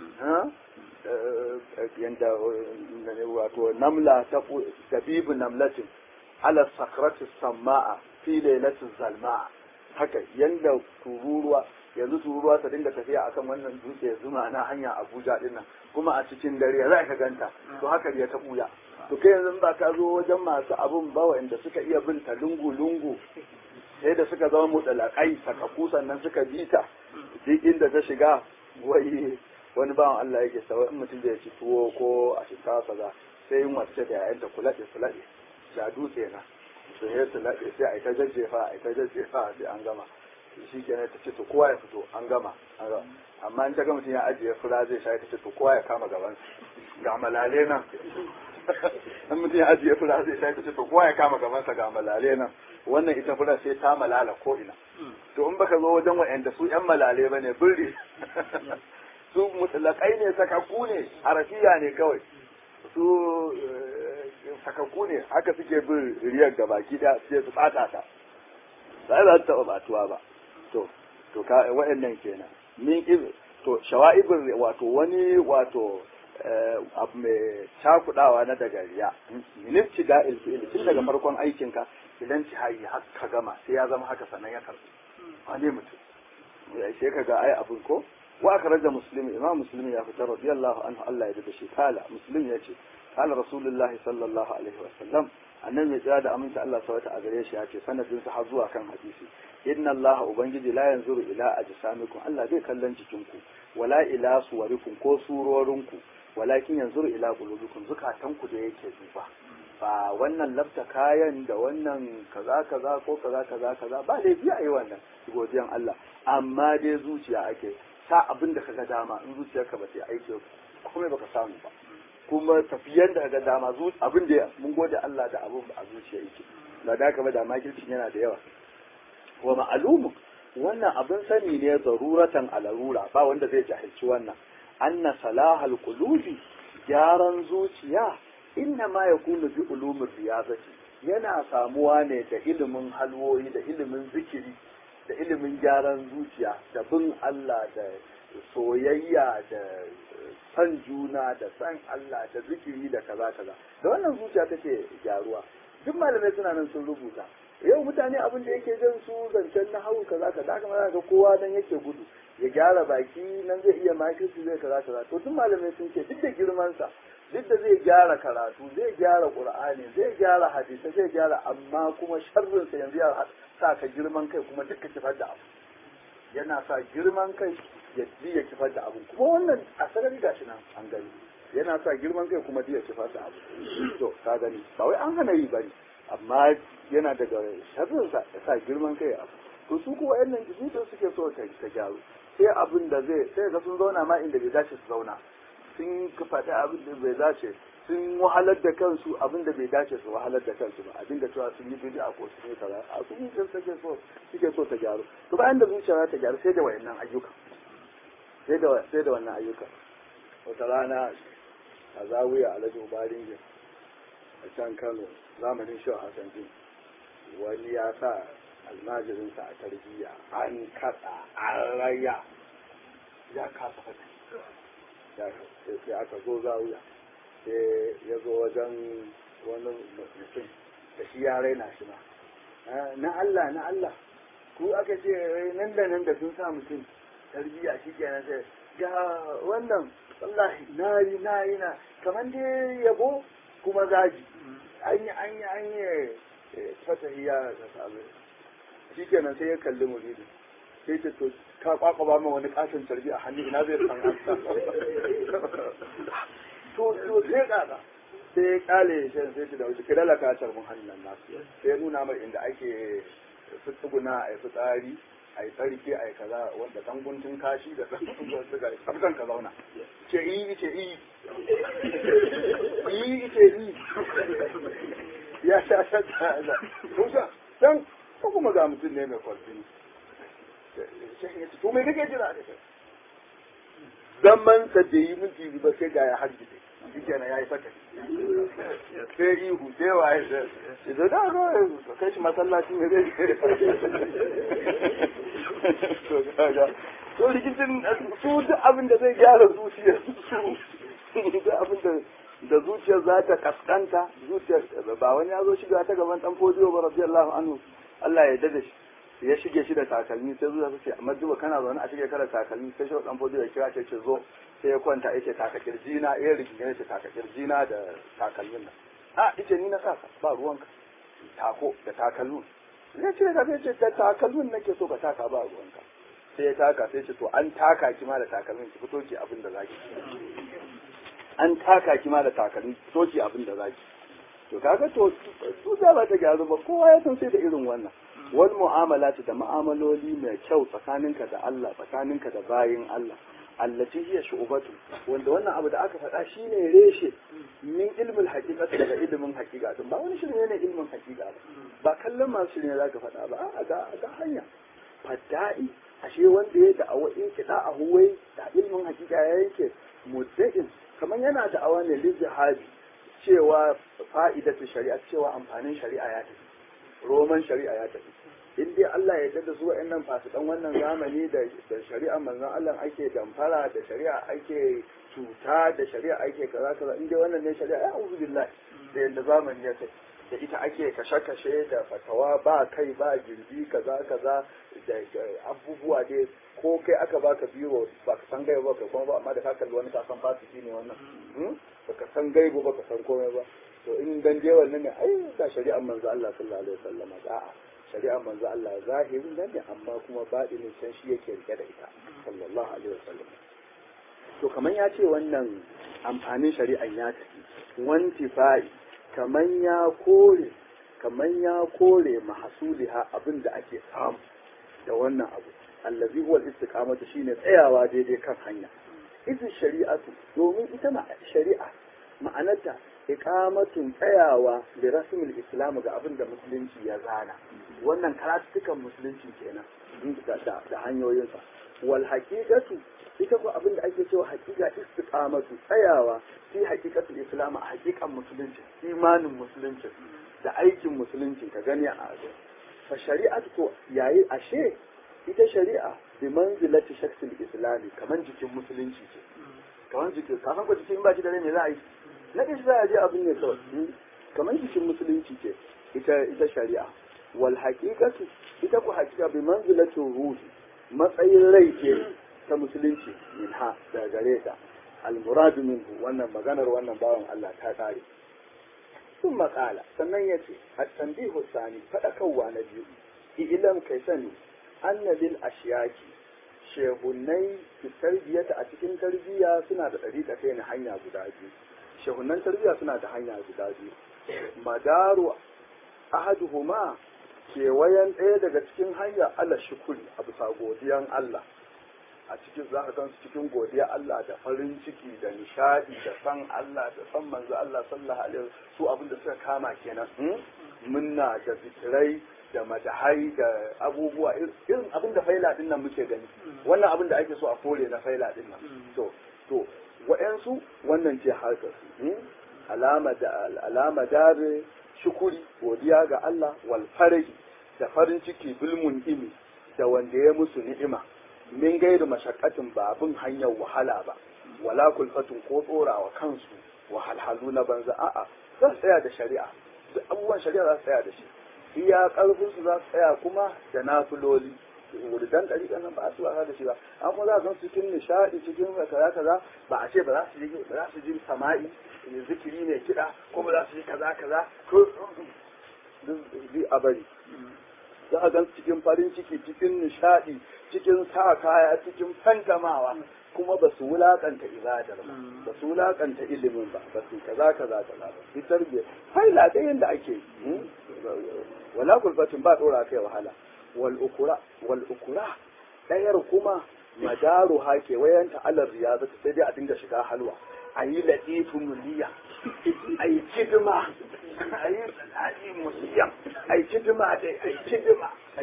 yanda wato namla ta dabibu namlatin ala sakratis sama'a fi lailatin zalma'a haka yanda tururuwa yanzu tururuwa ta dinga tafiya akan wannan dutse zuma na hanya Abuja din nan kuma a cikin dare za ka ganta to haka ya ta buya to kai yanzu ba ka zo wajen masu abun ba wanda suka iya bin ta lungu lungu sai da suka zama mutalakai sakaku sannan suka bi ta duk inda ta shiga wai wani bawan Allah yake sawa in mutum zai ci tuwo ko a shinkafa kaza sai yin wace da yayanta kulaɗe kulaɗe da dutse na to sai su laɗe sai a ita jajjefa a ita jajjefa sai an gama shi kenan ta ce to kowa ya fito an gama amma in ta ga mutum ya ajiye fura zai sha ta ce to kowa ya kama gaban ga malale nan in mutum ya ajiye fura zai sha ta ce to kowa ya kama gabansa ga malale nan wannan ita fura sai ta malala ko ina to in baka zo wajen wa'anda su yan malale bane birri su mutlakai ne sakakku ne harafiya ne kawai su sakakku ne haka suke bin riyar ga baki da sai su fata ta ba za ta taɓa batuwa ba to to ka wa'annan kenan min iz to shawa'ibin wato wani wato abu mai cakudawa na daga riya minifci da ilfi'il tun daga farkon aikinka idan ci hayi ka gama sai ya zama haka sannan ya karbi wane mutum ya sai ka ga ai abin ko wa aka raja musulmi imam musulmi ya fitar radiyallahu anhu Allah ya da shi kala musulmi ya ce kala rasulullah sallallahu alaihi wa sallam annabi ya tsaya da aminta Allah sawata a gare shi ya ce sanadin sa har zuwa kan hadisi inna Allah ubangiji la yanzuru ila ajsamikum Allah bai kallon jikinku wala ila suwarikum ko surorinku walakin yanzuru ila qulubikum zukatanku da yake duba ba wannan lafta kayan da wannan kaza kaza ko kaza kaza kaza ba laifi a yi wannan godiyan Allah amma dai zuciya ake sa abin da kaga dama in zuciyarka ba ta aiki komai baka samu ba kuma tafiyan da kaga dama abin da mun gode Allah da abin a zuciya yake ba da haka ba da makircin yana da yawa wa ma'alumu wannan abin sani ne zaruratan alarura ba wanda zai jahilci wannan anna salahal qulubi gyaran zuciya inna ma yakunu bi ulumir riyazati yana samuwa ne da ilimin halwoyi da ilimin zikiri da ilimin gyaran zuciya da bin Allah da soyayya da san juna da san Allah da zikiri da kaza kaza da wannan zuciya take gyaruwa duk malamai suna nan sun rubuta yau mutane abin da yake jan su zancen na hau kaza kaza kamar ga kowa nan yake gudu ya gyara baki nan zai iya makirci zai kaza kaza to duk malamai sun ce duk da girman sa duk da zai gyara karatu zai gyara qur'ani zai gyara hadisi zai gyara amma kuma sharrin sa yanzu ya sa ka girman kai kuma duka kifar da abu yana sa girman kai ya ya kifar da abu kuma wannan a sarari gashi nan an gani yana sa girman kai kuma ya kifar da abu to ka gani ba wai an hana yi bane amma yana daga sharrin sa sa girman kai abu to su kuwa yan nan jibutan suke so ta gyaru sai abin da zai sai ga sun zauna ma inda bai dace su zauna sun faɗi abin da bai dace sun wahalar da kansu abin da bai dace su wahalar da kansu ba abin da cewa sun yi bid'a ko sun yi kaza a sun yi suke so suke so ta gyaru to bayan da zuciya ta gyaru sai da wayannan ayyuka sai da sai da wannan ayyuka wata rana a zawiya alhaji ubarin a can Kano zamanin Shehu Hassan Din wani ya sa almajirinsa a tarbiyya an kaɗa an raya ya kasa fata sai aka zo zawiya sai ya zo wajen wani mutum da shi ya raina shi ma na Allah na Allah ko aka ce nan da nan da sun sa mutum tarbiyya shi kenan sai ga wannan wallahi na yi na yi na kamar dai yabo kuma zaji an yi an yi an yi fatahiya da sabu shi kenan sai ya kalli muridi sai ce to ka kwakwa ba ma wani katon tarbi a hannu ina zai san an to to sai kaka sai ya kale shi sai ce da wuce kidala ka tarbin hannun nasu sai ya nuna mai inda ake fitsuguna a yi fitsari a yi tsarki a yi kaza wanda dan guntun kashi da dan guntun suka yi tsabtan ka zauna ce yi ce yi yi ce yi ya sha sha ta da kusa dan ko kuma ga mutum ne mai kwarfini to me kake jira da kai zaman sa da yi minti ba sai ga ya harbi shi kenan ya yi fata sai ihu sai waye sai da da ga kai shi masallaci ne zai to kaga to rikicin su duk abin da zai gyara zuciyar su duk abin da da zuciyar za ta kaskanta zuciyar ba wani ya zo shiga ta gaban dan fodiyo ba radiyallahu anhu Allah ya dade shi ya shige shi da takalmi sai zuwa ce amma duba kana zaune a shige kada takalmi sai shi dan fodiyo ya kira ce ce zo sai ya kwanta yace taka kirjina ya rigingine yace taka kirjina da takalmin nan a yace ni na saka ba ruwanka tako da takalmin ya ce ka sai ce da takalmin nake so ka taka ba ruwanka sai ya taka sai ce to an taka ki ma da takalmin ki fito ki abin da zaki an taka ki ma da takalmi fito ki abin da zaki to kaga to su da ba ta gyaru ba kowa ya san sai da irin wannan wal mu'amalati da mu'amaloli mai kyau tsakaninka da Allah tsakaninka da bayin Allah allati hiya shu'batu wanda wannan abu da aka faɗa shine reshe min ilmin haqiqa daga ilimin haqiqa din ba wani shirye ne ilmin haqiqa ba ba kallon masu shirye zaka faɗa ba a ga ga hanya fadda'i ashe wanda ya da'awa in kiɗa a huwai da ilmin haqiqa ya yake mudda'in kamar yana da'awa ne lijihabi cewa fa'idatu shari'a cewa amfanin shari'a ya tafi roman shari'a ya tafi in dai Allah ya da su wa'annan fasikan wannan zamani da da shari'a manzon Allah ake damfara da shari'a ake cuta da shari'a ake kaza kaza in dai wannan ne shari'a ya uzu billahi da yadda zamani ya kai da ita ake kashe-kashe da fatawa ba kai ba girbi kaza kaza da abubuwa dai ko kai aka baka biro ba ka san gaiba ba ka kuma ba amma da ka kalli wani ka san fasiki ne wannan ba ka san gaibo ba ka san komai ba to in dan je wannan ne ai da shari'ar manzo Allah sallallahu alaihi wasallam a'a shari'ar manzo Allah zahirin nan ne amma kuma baɗinin can shi yake rike da ita sallallahu alaihi wasallam to kaman ya ce wannan amfanin shari'an ya tafi wanti fa'i kaman ya kore kaman ya kore mahasuliha abin da ake samu da wannan abu allazi huwa istiqamatu shine tsayawa daidai kan hanya izin shari'atu domin ita ma shari'a ma'anarta iqamatun tsayawa da rasmul islam ga abin da musulunci ya zana wannan karatukan musulunci kenan da hanyoyinsa wal haqiqatu ita ko abin da ake cewa haqiqa istiqamatu tsayawa fi haqiqatul islam a haqiqan musulunci imanin musulunci da aikin musulunci ka gani a fa shari'atu ko yayi ashe ita shari'a bi manzilati shakhsil islami kaman jikin musulunci ce kaman jikin ka san ko jikin ba shi da rai me za a yi na ɗin za a je abin ne kawai kaman jikin musulunci ce ita ita shari'a wal haqiqatu ita ku haqiqa bi manzilati ruhi matsayin rai ce ta musulunci min ha da gare ta al muradu minhu wannan maganar wannan bawan Allah ta kare sun maƙala sannan ya ce a tambihu sani faɗakarwa na biyu ilan kai sani anna lil ashiyaki shehunai fi tarbiyata a cikin tarbiyya suna da ɗariƙa kai na hanya guda biyu shehunan tarbiyya suna da hanya guda biyu madaru ahaduhuma kewayen ɗaya daga cikin hanya ala shukuri a bisa godiyan Allah a cikin za ka gan su cikin godiya Allah da farin ciki da nishadi da san Allah da san manzo Allah sallallahu alaihi su abin da suka kama kenan munna da zikirai da madahai da abubuwa irin abin da faila din nan muke gani wannan abin da ake so a kore na faila din nan to to wa'yansu wannan ce harkar su alama da alama dare shukuri godiya ga Allah wal farahi da farin ciki bilmun imi da wanda ya musu ni'ima min gairu mashakkatin ba abin hanyar wahala ba wala kulfatun ko tsorawa kansu wahalhalu na banza a'a za su tsaya da shari'a duk abubuwan shari'a za su tsaya da shi iya karfin su za su tsaya kuma da nafiloli wuridan ɗariƙan nan ba a su wasa da shi ba an kuma za su cikin nishaɗi cikin kaza kaza ba a ce ba za su ji ba za su ji sama'i zikiri ne kiɗa ko ba za su ji kaza kaza ko duk a bari za a gan cikin farin ciki cikin nishaɗi cikin sa kaya cikin fantamawa kuma ba su wulakanta ibadar ba ba su wulakanta ilimin ba ba su kaza kaza kaza ba su tarbiya haila da yanda ake wala kulfatin ba dora kai wahala wal ukura wal ukura dayar kuma madaru ha ke wayanta alar riyazata sai dai a dinga shiga halwa a yi latifin muliya a yi kidima a yi tsanani musiyan a yi kidima dai a yi kidima a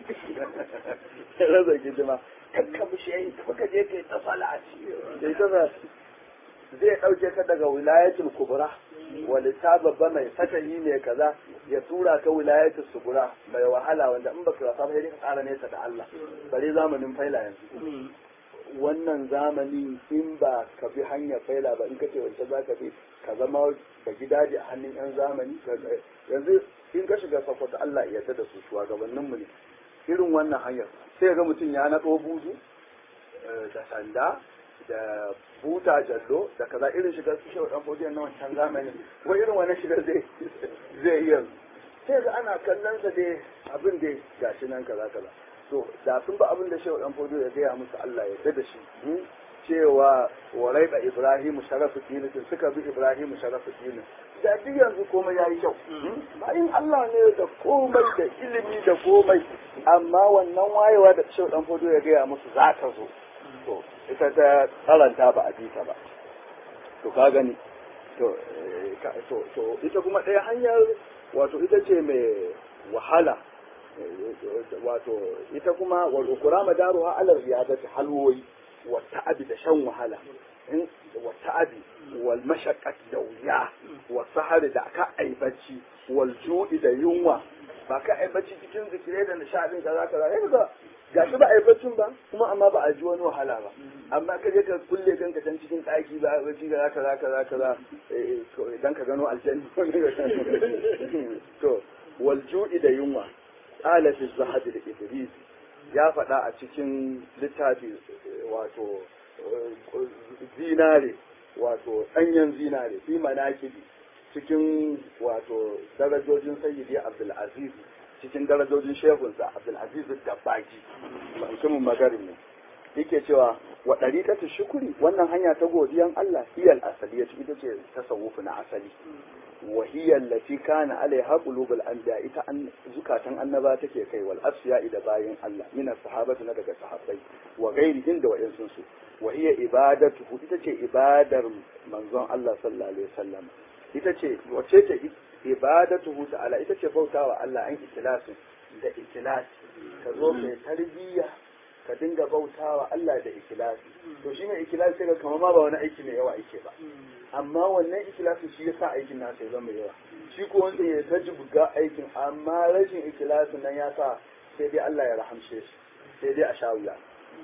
yi raza kidima kakka bushe yi kuka je ka yi ta salati da ita za zai ɗauke ka daga wilayatul kubra wani ta babba mai fatahi mai kaza ya tura ka wilayatul sugura mai wahala wanda in baka wasa ba sai ka tsara nesa da Allah bare zamanin faila yanzu wannan zamani in ba ka bi hanyar faila ba in ka ce wancan za ka bi ka zama ba gidaje a hannun yan zamani yanzu in ka shiga sakwata Allah ya yarda da su shugabanninmu ne irin wannan hanyar sai ga mutum ya naɗo buzu da sanda da buta jallo da kaza irin shigar su shehu dan fodiyan na wancan zamani ko irin wannan shigar zai zai iya sai ga ana kallon sa dai abin da gashi nan kaza kaza to da sun ba abin da shehu dan fodiyo ya gaya musu Allah ya da shi cewa warai da Ibrahim sharafu dinin suka bi Ibrahim sharafu dinin da duk yanzu komai yayi kyau bayan Allah ne da komai da ilimi da komai amma wannan wayewa da shehu dan fodiyo ya gaya musu za ta zo to ita ta karanta ba a ji ta ba to ka gani to to ita kuma ɗaya hanyar wato ita ce mai wahala wato ita kuma wal ukura madaruha ala riyadati halwoyi wa ta'abi da shan wahala wa ta'abi wal mashaqqat da wuya wa sahari da ka aibaci wal ju'i da yunwa ba ka aibaci cikin zikirai da nishadin kaza kaza eh ga ga shi ba aibacin ba kuma amma ba a ji wani wahala ba amma ka je ka kulle kanka can cikin ɗaki ba a ci kaza kaza kaza kaza dan ka gano aljanna to wal ju'i da yunwa qala fi zahad da idris ya faɗa a cikin littafi wato zinare wato ɗanyen zinare fi manakibi cikin wato darajojin sayyidi abdul aziz cikin darajojin shehunsa abdul aziz dabbaki mutumin magarin ne yake cewa wa ɗariƙatu shukuri wannan hanya ta godiyan Allah hiyal asali ya ita ce tasawufu na asali wa hiya allati kana alaiha qulubul anbiya ita an zukatan annaba take kai wal asfiya da bayin Allah min sahabatu na daga sahabbai wa ghairihim da wa'insun su wa hiya ibadatu ita ce ibadar manzon Allah sallallahu alaihi wasallam ita ce wace ce ibadatuhu ta'ala ita ce bautawa Allah an ikhlasin da ikhlasi ka zo kai tarbiyya ka dinga bautawa Allah da ikhlasi to shi ne ikhlasi sai kamar ma ba wani aiki mai yawa yake ba amma wannan ikhlasi shi yasa aikin nasa ya zama yawa shi ko wanda ya ta buga aikin amma rashin ikhlasin nan ya sa sai dai Allah ya rahamshe shi sai dai a sha wuya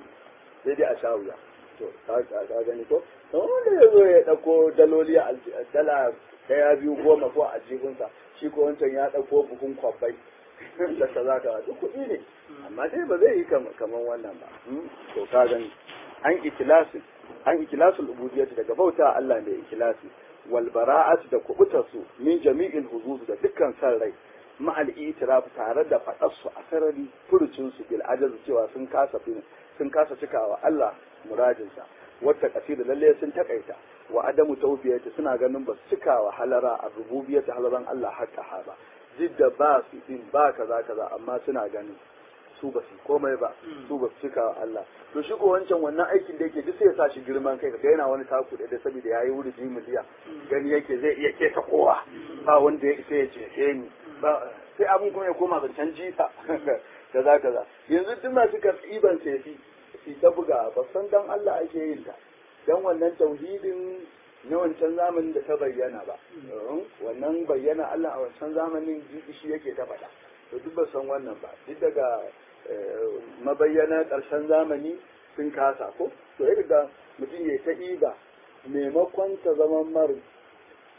sai dai a sha wuya to ka gani ko wanda ya zo ya dauko daloli a dala daya biyu goma ko a jihunsa shi ko wancan ya dauko buhun kwabbai da kaza kaza duk kuɗi ne amma dai ba zai yi kamar wannan ba to ka gani an ikilasi an ikilasul ubudiyyati daga bauta Allah mai ikilasi wal bara'at da kubutar su min jami'il huzuz da dukkan san rai ma'al itiraf tare da fadar su a sarari furucin su bil ajaz cewa sun kasa sun kasa cikawa Allah muradinsa wata kasida lalle sun takaita wa adamu tawfiyati suna ganin ba su cikawa halara a rububiyyati halaran Allah hakka ba jidda ba su din ba kaza kaza amma suna ganin su ba su komai ba su ba su cika Allah to shi ko wancan wannan aikin da yake duk sai ya sa shi girman kai kaga yana wani taku da saboda yayi wuri ji miliya gani yake zai iya keta kowa ba wanda ya isa ya ce ni ba sai abin kuma ya koma zancen jita kaza kaza yanzu duk masu karɓiban sai su ta buga ba san dan Allah ake yin ta dan wannan tauhidin na wancan zamanin da ta bayyana ba wannan bayyana Allah a wancan zamanin shi yake ta faɗa to duk ba san wannan ba duk daga mabayyana ƙarshen zamani sun kasa ko to ya ga mutum ya ta iba maimakon ta zama mar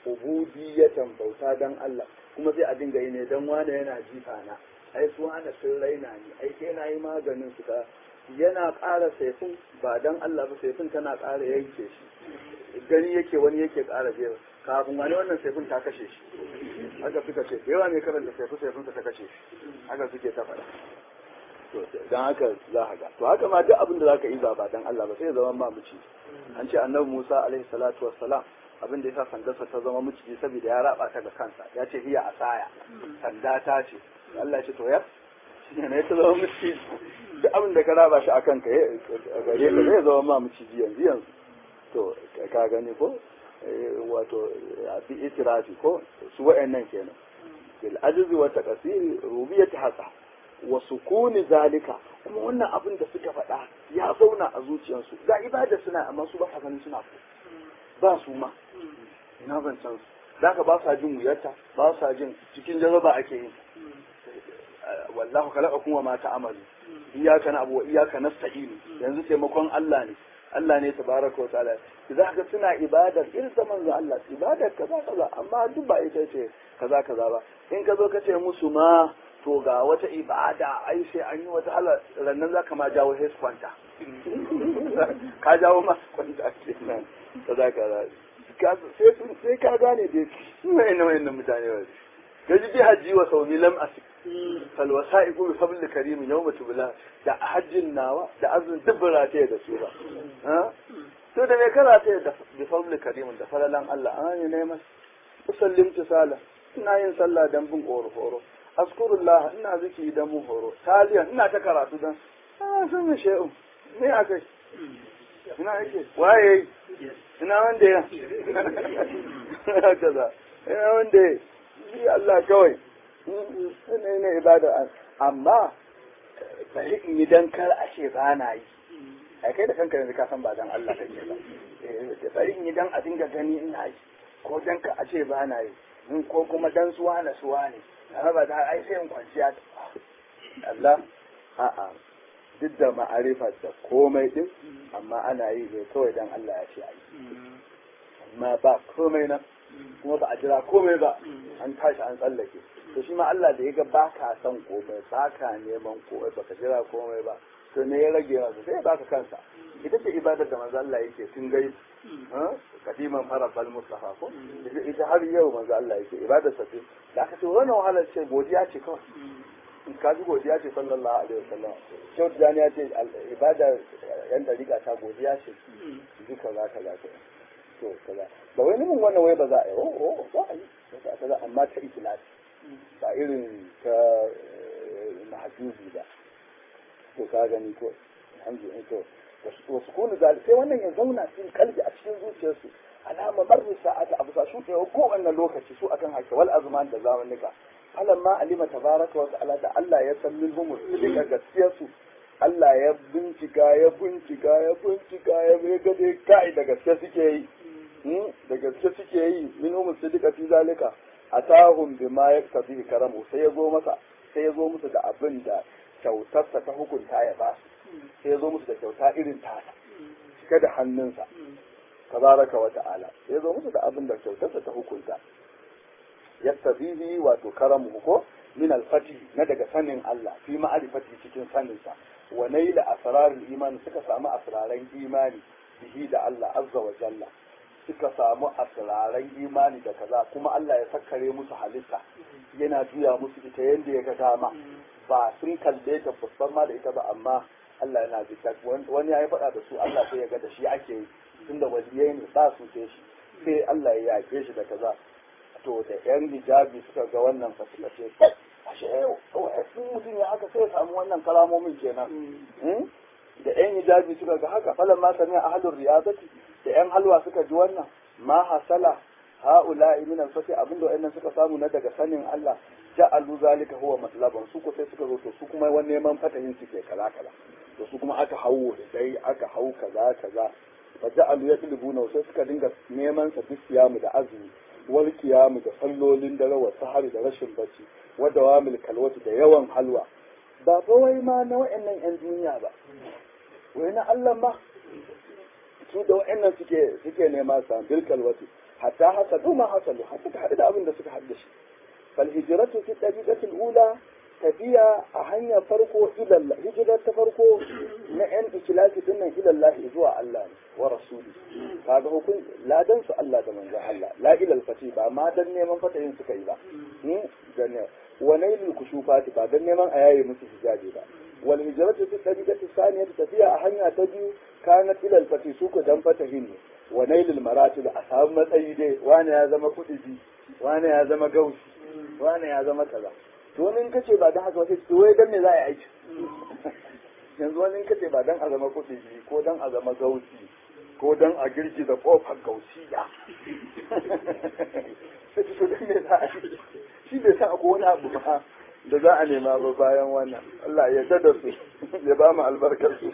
ubudiyatan bauta dan Allah kuma sai a dinga yi ne dan wane yana jifa na ai su wane sun raina ni ai sai na yi maganin su ka yana ƙara saifin ba dan Allah ba saifin tana ƙara yanke shi gani yake wani yake ƙara jewa kafin wani wannan saifin ta kashe shi haka suka ce yawa ne karanta saifin saifin ta kashe shi haka suke ta faɗa to dan haka za ka ga to haka ma duk abin da zaka yi ba ba dan Allah ba sai ya zama mamuci an ce annabi Musa alaihi salatu wassalam abin da yasa sandarsa ta zama miciji saboda ya raba ta ga kansa ya ce hiya asaya sanda ta ce Allah ya ce to ya shine ne ta zama miciji duk abin da ka raba shi akan ka gare ka zai zama ma miciji yanzu yanzu to ka gani ko wato bi itirafi ko su wa'annan kenan bil ajzi wa taqsiri rubiyati hasa wa sukuni zalika kuma wannan abin da suka faɗa ya zauna a zuciyarsu ga ibada suna amma su ba sa ganin suna so ba su ma ina ban san su zaka ba sa jin wuyarta ba sa jin cikin jaraba ake yin wallahu khalaqakum wa ma ta'malu iyyaka na'budu wa iyyaka nasta'in yanzu taimakon Allah ne Allah ne tabaraka wa ta'ala za ka suna ibadar irin ta manzo Allah ibadar kaza kaza amma duk ba ita ce kaza kaza ba in ka zo ka ce musu ma to ga wata ibada ai sai an yi wata hala rannan za ka ma jawo hes kwanta ka jawo ma kwanta kenan kaza kaza sai ka gane dai su ne na wayannan mutane ba ka ji bi hajji wa sauni lam asik fal wasa'iqu bi fadl karim yawma tubla da hajjin nawa da azumin dubbara ta da su ba to da me kana ta da bi fadl karim da falalan Allah an ne mas usallim tisala ina yin sallah dan bin horo horo askurullah ina ziki dan mu horo taliyan ina ta karatu dan ah san me shehu me akai ina yake waye ina wanda ya kaza ina wanda ya yi Allah kawai ne ne ibada amma bari in yi dan kar a ce ba na yi a kai da kanka yanzu ka san ba dan Allah kake ba bari in yi dan a dinga gani ina yi ko dan ka a ce ba na yi ko kuma dan suwa na suwa ne amma ba da ai sai in kwanciya Allah a'a duk da ma'arifar da komai din amma ana yi ne kawai dan Allah ya ce a yi amma ba komai nan kuma ba a jira komai ba an tashi an tsallake to shi ma Allah da ya ga ba ka son komai ba ka neman komai ba ka jira komai ba to ne ya rage masa sai ya baka kansa ita ce ibadar da manzo Allah yake tun gai kadiman farabal mustafa ko ita har yau manzo Allah yake ibadar sa ce da aka ce wannan wahalar ce godiya ce kawai in ka ji godiya ce sallallahu alaihi wasallam shau da ya ce ibada yan dariƙa ta godiya ce duka za ka za ka to kaza ba wai mun wannan wai ba za a yi oh oh za a yi kaza amma ta ikhlasi ba irin ta mahjubi ba to ka gani ko alhamdulillah to wasu kunu zalik sai wannan ya zauna cikin kalbi a cikin zuciyarsu alama marru sa'ata abu sa shuɗe ko wannan lokaci su akan hake wal azman da zamanika alamma alima tabaraka wa ta'ala da Allah ya san min humus sidika gaskiyarsu Allah ya bincika ya bincika ya bincika ya ga dai kai da gaske suke yi da gaske suke yi min humus sidika fi zalika atahum bima yaktabi karamu sai ya zo masa sai ya zo musu da abin da kyautarsa ta hukunta ya ba su sai ya zo musu da kyauta irin tasa cike da hannunsa tabaraka wa ta'ala sai ya zo musu da abin da kyautarsa ta hukunta yaktabihi wato karamu ko min alfati na daga sanin Allah fi ma'arifati cikin saninsa wa naila asrarul imani suka samu asraran imani bihi da Allah azza wa jalla suka samu asraran imani da kaza kuma Allah ya sakkare musu halitta yana juya musu ita yadda ya ga dama ba sun kalle ta babban ma da ita ba amma Allah yana bisa wani ya yi faɗa da su Allah sai ya ga da shi ake yi tunda waliyai ne ba su ce shi sai Allah ya yaƙe shi da kaza to da yan hijabi suka ga wannan fa suka ce ashe sun mutum ya haka sai ya samu wannan kalamomin kenan da yan hijabi suka ga haka falan ma sami ahlur riyazati da yan halwa suka ji wannan ma hasala ha'ula'i min al-fati abinda wayannan suka samu na daga sanin Allah ja'alu zalika huwa matlaban su ko sai suka zo to su kuma wani neman fatahin suke kaza kaza to su kuma aka hawo da dai aka hau kaza kaza fa ja'alu yatlubuna sai suka dinga neman sa bisiyamu da azumi wal kiyamu da sallolin dare wa sahari da rashin bacci wa dawamil kalwati da yawan halwa ba fa wai ma na wayannan yan duniya ba wai na Allah ma su da wayannan suke suke nema sa bil kalwati hatta hasadu ma hasalu har suka haɗu da abin da suka haɗu da shi fal hijratu fi tariqatil ula tafiya a hanyar farko ilallah hijirar ta farko na yan ikilasi din nan ilallah zuwa Allah ne wa rasuli kaga hukun ladan su Allah da manzon Allah la ilal fati ba ma dan neman fatayin suka yi ba dan wa nailul kushufati ba dan neman a yaye musu hijabi ba wal hijratu fi tariqati saniyati tafiya a hanya ta biyu kanat ilal fati su ku dan fatahin ne wa nailul maratib a samu matsayi dai wani ya zama kudi wani ya zama gausi wani ya zama kaza to wani in kace ba dan haka wasu to wai dan me za a yi aiki yanzu wani in kace ba dan a zama kuɗi ko dan a zama gausi ko dan a girgiza kofar gausiya sai to dan me za a yi shi bai san akwai wani abu ba da za a nema ba bayan wannan Allah ya yarda su ya ba mu albarkar su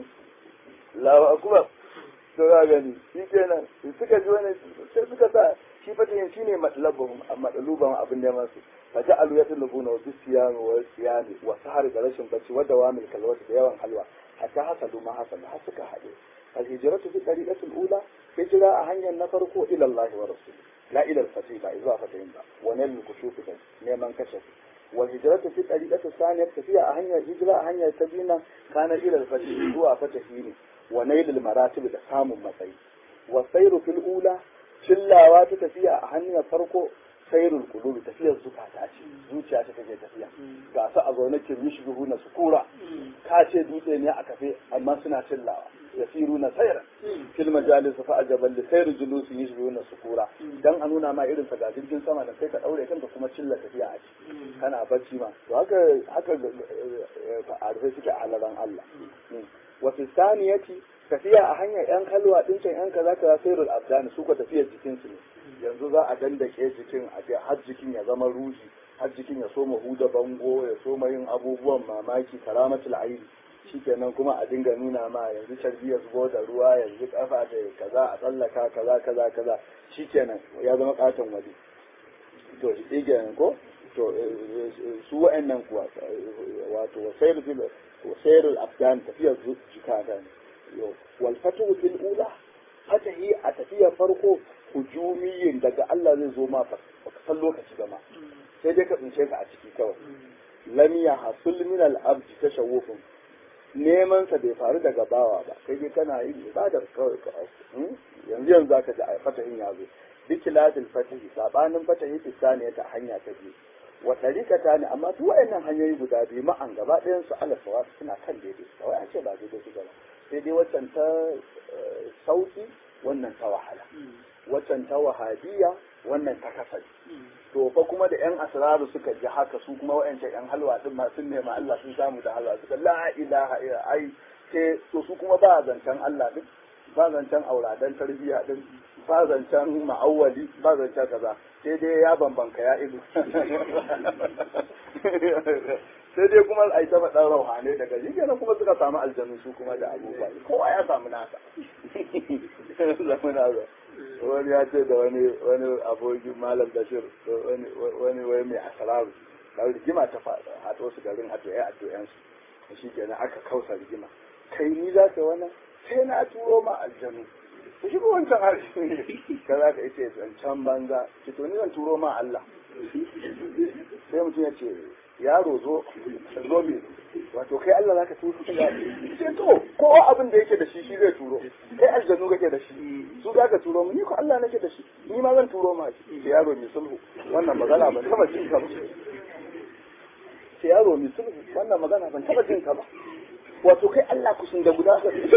Allahu akbar to ga gani shi kenan suka ji wani sai suka sa shi fatihin shine matlabuhum matlabuhum abin neman su فجعلوا يطلبون بالصيام والصيام والسهر da rashin bacci wadda wa mil kalwati da yawan halwa hatta hasalu ma hasalu har suka haɗe alhijratu fi tariqatil ula hijra a hanyar na farko ila Allah wa rasul la ila al-fatih ba zuwa fatahin ba wa nal kushufi da neman kashafi wal hijratu fi tariqati saniyat tafiya a hanyar hijra a hanyar ta biyu kana ila al-fatih zuwa fatahi ne wa nail al-maratib da samun matsayi wa sayru fil ula cillawa ta tafiya a hanyar farko sairul qulubi tafiyar zukata ce zuciya ta take tafiya ga su a zaune kin yushbihu na sukura ka ce dutse ne a kafe amma suna cillawa yasiru na sayran fil majalis fa ajaban li sayr julus yushbihu na sukura dan a nuna ma irin sa ga jirgin sama da kai ka daure kanka kuma cilla tafiya a ciki kana bacci ma to haka haka arfe suke a halaran Allah wa fi saniyati tafiya a hanyar yan kalwa din can yan kaza kaza sairul abdani su ko tafiyar jikin su ne yanzu za a dandake jikin a ce har jikin ya zama ruhi har jikin ya soma huda bango ya soma yin abubuwan mamaki karamatul aini shikenan kuma a dinga nuna ma yanzu carbi ya zubo da ruwa yanzu kafa da kaza a tsallaka kaza kaza kaza shikenan ya zama katon waje to shi kenan ko to su wa'annan kuwa wato wasairul wasairul afghan tafiyar jikata ne wal fatu fil ula fatahi a tafiyar farko hujumiyin daga Allah zai zo ma ba ka san lokaci ba ma sai dai ka tsince ka a ciki kawai lam ya hasul min al abdi tashawufun neman sa bai faru daga bawa ba kai dai kana yin ibadar kawai ka yanzu yanzu zaka ji a fatahin ya zo bikilatil fatahi sabanin fatahi tsaniya ta hanya ta biyu wa tarikata ne amma duk wayannan hanyoyi guda biyu ma'an gaba ɗayan su ala sawa suna kan daidai kawai a ce ba daidai su gaba sai dai waccan ta sauki wannan ta wahala waccan ta wahabiya wannan ta kasance to fa kuma da yan asraru suka ji haka su kuma wayancan yan halwa din ma sun nema Allah sun samu da halwa suka la ilaha illa ai sai to su kuma ba zancen Allah din ba zancen auradan tarbiyya din ba zancen ma'awwali ba zancen kaza sai dai ya bambanka ya ido sai dai kuma ai ta faɗan rauhane daga shi kenan kuma suka samu aljanu su kuma da abubuwa kowa ya samu nasa samu nasa wani ya ce da wani wani abokin malam bashir wani wani wai mai asararu da rigima ta faɗa hato su garin hato ya hato yan su shi kenan aka kausa rigima kai ni za ka wannan sai na turo ma aljanu ku shiga wancan harshe ne ka za ka ce zancen banza ki to ni zan turo ma Allah sai mutum ya ce yaro zo zo me wato kai Allah zaka turo ga sai to kowa abin da yake da shi shi zai turo kai aljanu kake da shi su zaka turo mu ni ko Allah nake da shi ni ma zan turo ma shi sai yaro mai sulhu wannan magana ban taba jin ka ba sai yaro mai sulhu wannan magana ban taba jin ka ba wato kai Allah kusun da guda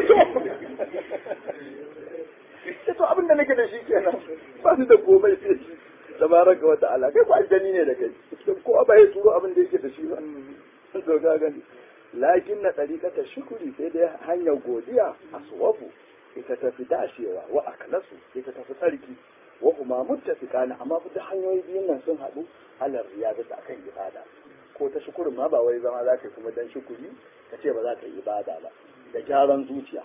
sai to abin da nake da shi kenan ba ni da komai sai shi tabaraka wa ta'ala kai ko aljani ne da kai ko ba ya turo abin da yake da shi ba to ga gani lakin na dariqata shukuri sai dai hanyar godiya aswabu ita tafi dashewa wa aklasu ita tafi tsarki wa kuma muttafiqana amma duk hanyoyi biyun nan sun haɗu alar riyada ta akan ibada ko ta shukurin ma ba wai zama za ka kuma dan shukuri ka ce ba za ka yi ibada ba da gyaran zuciya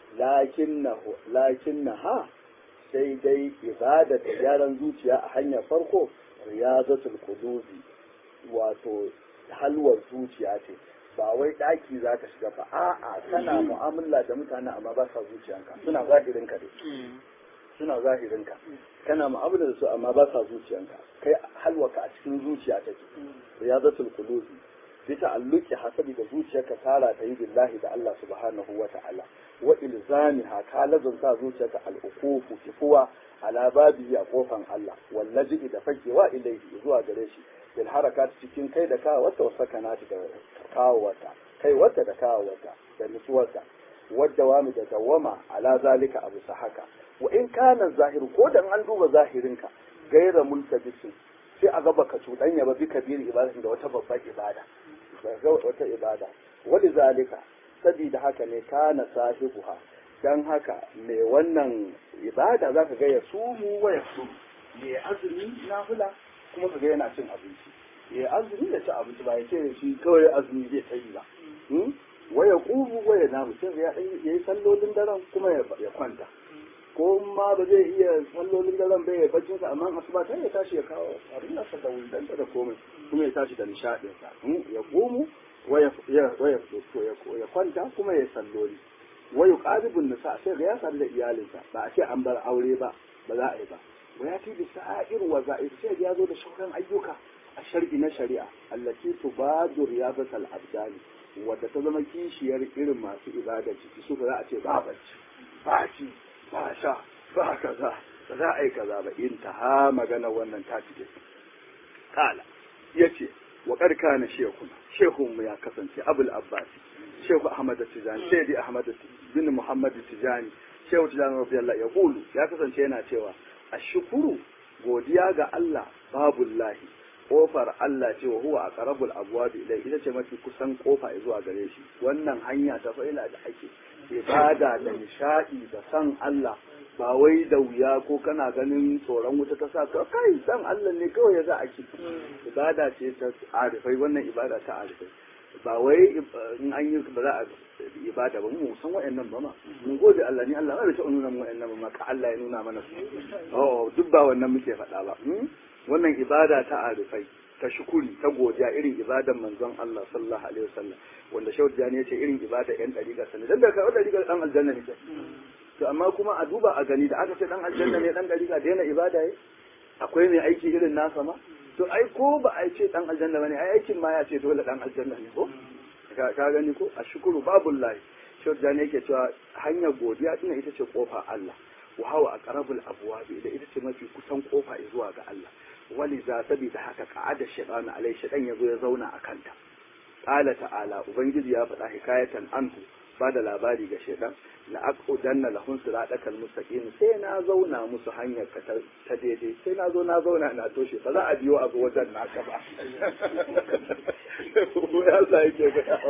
lakin na ha sai dai ibada da gyaran zuciya a hanyar farko riyazatul qulubi wato halwar zuciya ce ba wai daki za ka shiga ba a'a kana mu'amala da mutane amma ba sa zuciyanka suna zahirin ka dai suna zahirinka kana mu'amala da su amma ba sa zuciyanka kai halwaka a cikin zuciya take riyadatul qulubi bi ta'alluqi hasabi da zuciyarka tara ta yi billahi da Allah subhanahu wa ta'ala wa ilzamiha ka lazunta zuciyarka al-uqufu kifuwa ala babi a kofan Allah wallaji da fakewa ilaihi zuwa gare shi bil harakat cikin kai da kawo wata wasakanati da kawo wata kai wata da kawo wata da nutsuwarta wadda wami da dawama ala zalika abu sa haka wa in kana zahiru ko dan an duba zahirinka gaira multabisin sai a gaba ka cuɗanya ba bi kabiri ibadatin da wata babbar ibada ga wata ibada wani zalika sabida haka ne kana sahibuha dan haka mai wannan ibada zaka ga ya sumu wa ya sumu ya azumi na hula kuma ka ga yana cin abinci ya azumi da ci abinci ba ya ce shi kawai azumi zai tsayi ba waya kubu waya namu sai ya yi sallolin daren kuma ya kwanta ko ma ba zai iya sallolin daren bai ya bacci sa amma asuba sai ya tashi ya kawo abin da da wundan da komai kuma ya tashi da nishadin sa ya kumu waya ya waya ya kwanta kuma ya salloli waya qadibun nisa sai ga ya sadu da iyalinsa ba a ce an bar aure ba ba za a yi ba waya ti bi sa'ir wa za'ir sai ya zo da shauran ayyuka a shar'i na shari'a allati tubadu riyabatal abdani wadda ta zama kishiyar irin masu ibada ciki su za a ce ba bacci ba ci ba sha ba kaza ba za a yi kaza ba in ta ha magana wannan ta cike kala ya ce wa karka na shekuna shehun mu ya kasance abul abbasi shehu ahmad tijani sayyidi ahmad bin muhammad tijani shehu tijani radiyallahu ya kulu ya kasance yana cewa ashkuru godiya ga Allah babullahi kofar Allah ce wa huwa aqrabul abwab ilai ita ce mafi kusan kofa zuwa gare shi wannan hanya ta fa'ila da ake ibada da nishadi da san Allah ba wai da wuya ko kana ganin tsoron wuta ta sa ka kai san Allah ne kawai ya za a ki ibada ce ta arifai wannan ibada ta arifai ba wai in an yi ba za a ibada ba mu san wa'annan ba ma mun gode Allah ni Allah bai ta nuna mu wa'annan ba ma ka Allah ya nuna mana su oh duk ba wannan muke faɗa ba wannan ibada ta arifai ta shukuri ta godiya irin ibadan manzon Allah sallallahu alaihi wasallam wanda Shehu Jani ya ce irin ibada yan dariƙa sani dan da kai dariƙa dan aljanna ne to amma kuma a duba a gani da aka ce dan aljanna ne dan dariƙa daina ibada yi akwai mai aiki irin nasa ma to ai ko ba a ce dan aljanna bane ai aikin ma ya ce dole dan aljanna ne ko ka gani ko a shukuru babullahi Shehu Jani yake cewa hanyar godiya tuna ita ce kofa Allah wa hawa aqrabul abwabi da ita ce mafi kusan kofa zuwa ga Allah wali za sabida haka ka'ada shaytan alai shaytan yazo ya zauna a kanta qala ta'ala ubangiji ya faɗa hikayatan anhu ba da labari ga shaytan la aqudanna lahum siratal mustaqim sai na zauna musu hanyar ka ta daidai sai na zo na zauna na toshe ba za a biyo a zo wajen naka ba ko ya sa yake ga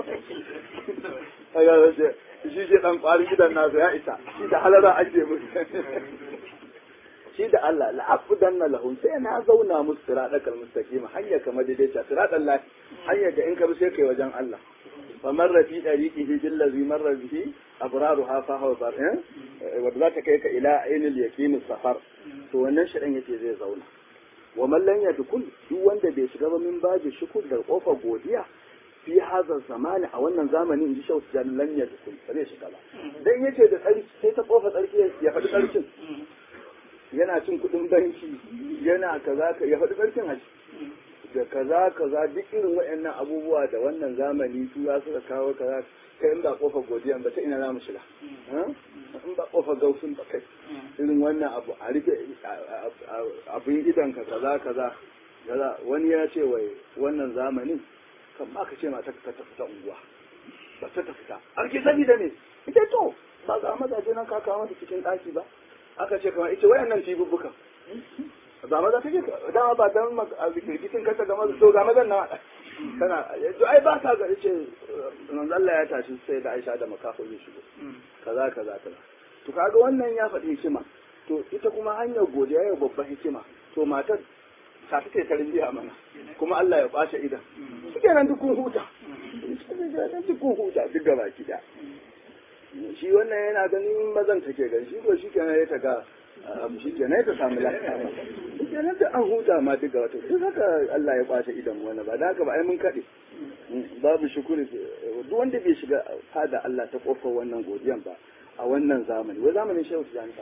ya shi ke dan kwarin gidan nasa ya isa shi da halara ake musu shi da Allah la'afudanna lahum sai na zauna musu siratal mustaqim hanya kamar daidaita siratal lahi hanya da in ka bi sai kai wajen Allah fa marra fi dariqihi bil ladhi marra bihi abraruha fa huwa bar eh wanda zaka kai ka ila ainil yaqin safar to wannan shirin yace zai zauna wa man lam yadkhul duk wanda bai shiga ba min baji shukur da kofar godiya fi hazar zamani a wannan zamani in ji shau tijan lan yadkhul ba zai shiga ba dan yace da tsarki sai ta kofa tsarki ya faɗi tsarkin yana cin kuɗin banki yana kaza ka ya faɗi ƙarfin haji da kaza kaza duk irin waɗannan abubuwa da wannan zamani tura suka kawo kaza kai in ba kofar godiya ba ta ina za mu shiga in ba kofar gausun ba kai irin wannan abu a rufe abin idan ka kaza kaza kaza wani ya ce wai wannan zamanin kan ma ka ce mata ka ta fita unguwa ba ta fita arki sani da ne ita to ba ga mazaje nan ka kawo mata cikin ɗaki ba aka ce kamar ita wayannan tibubbukan ba maza take dama ba dan rikicin kasa ga maza to ga mazan na kana to ai ba ka ga ce manzo Allah ya tashi sai da Aisha da makafo ya shigo kaza kaza kaza to kaga wannan ya faɗi hikima to ita kuma hanyar godiya yau babban hikima to matar ta take ta rinjiya mana kuma Allah ya bace idan suke nan duk kun huta duk kun huta duk gaba ki da shi wannan yana ganin mazan take gani shi ko shi kenan ya taga abu shi kenan ta samu lafiya shi kenan da an huta ma duka wato duk haka Allah ya kwace idan wani ba da haka ba ai mun kaɗe babu shukuri duk wanda bai shiga fada Allah ta kofar wannan godiyan ba a wannan zamani wai zamanin shehu tijani ba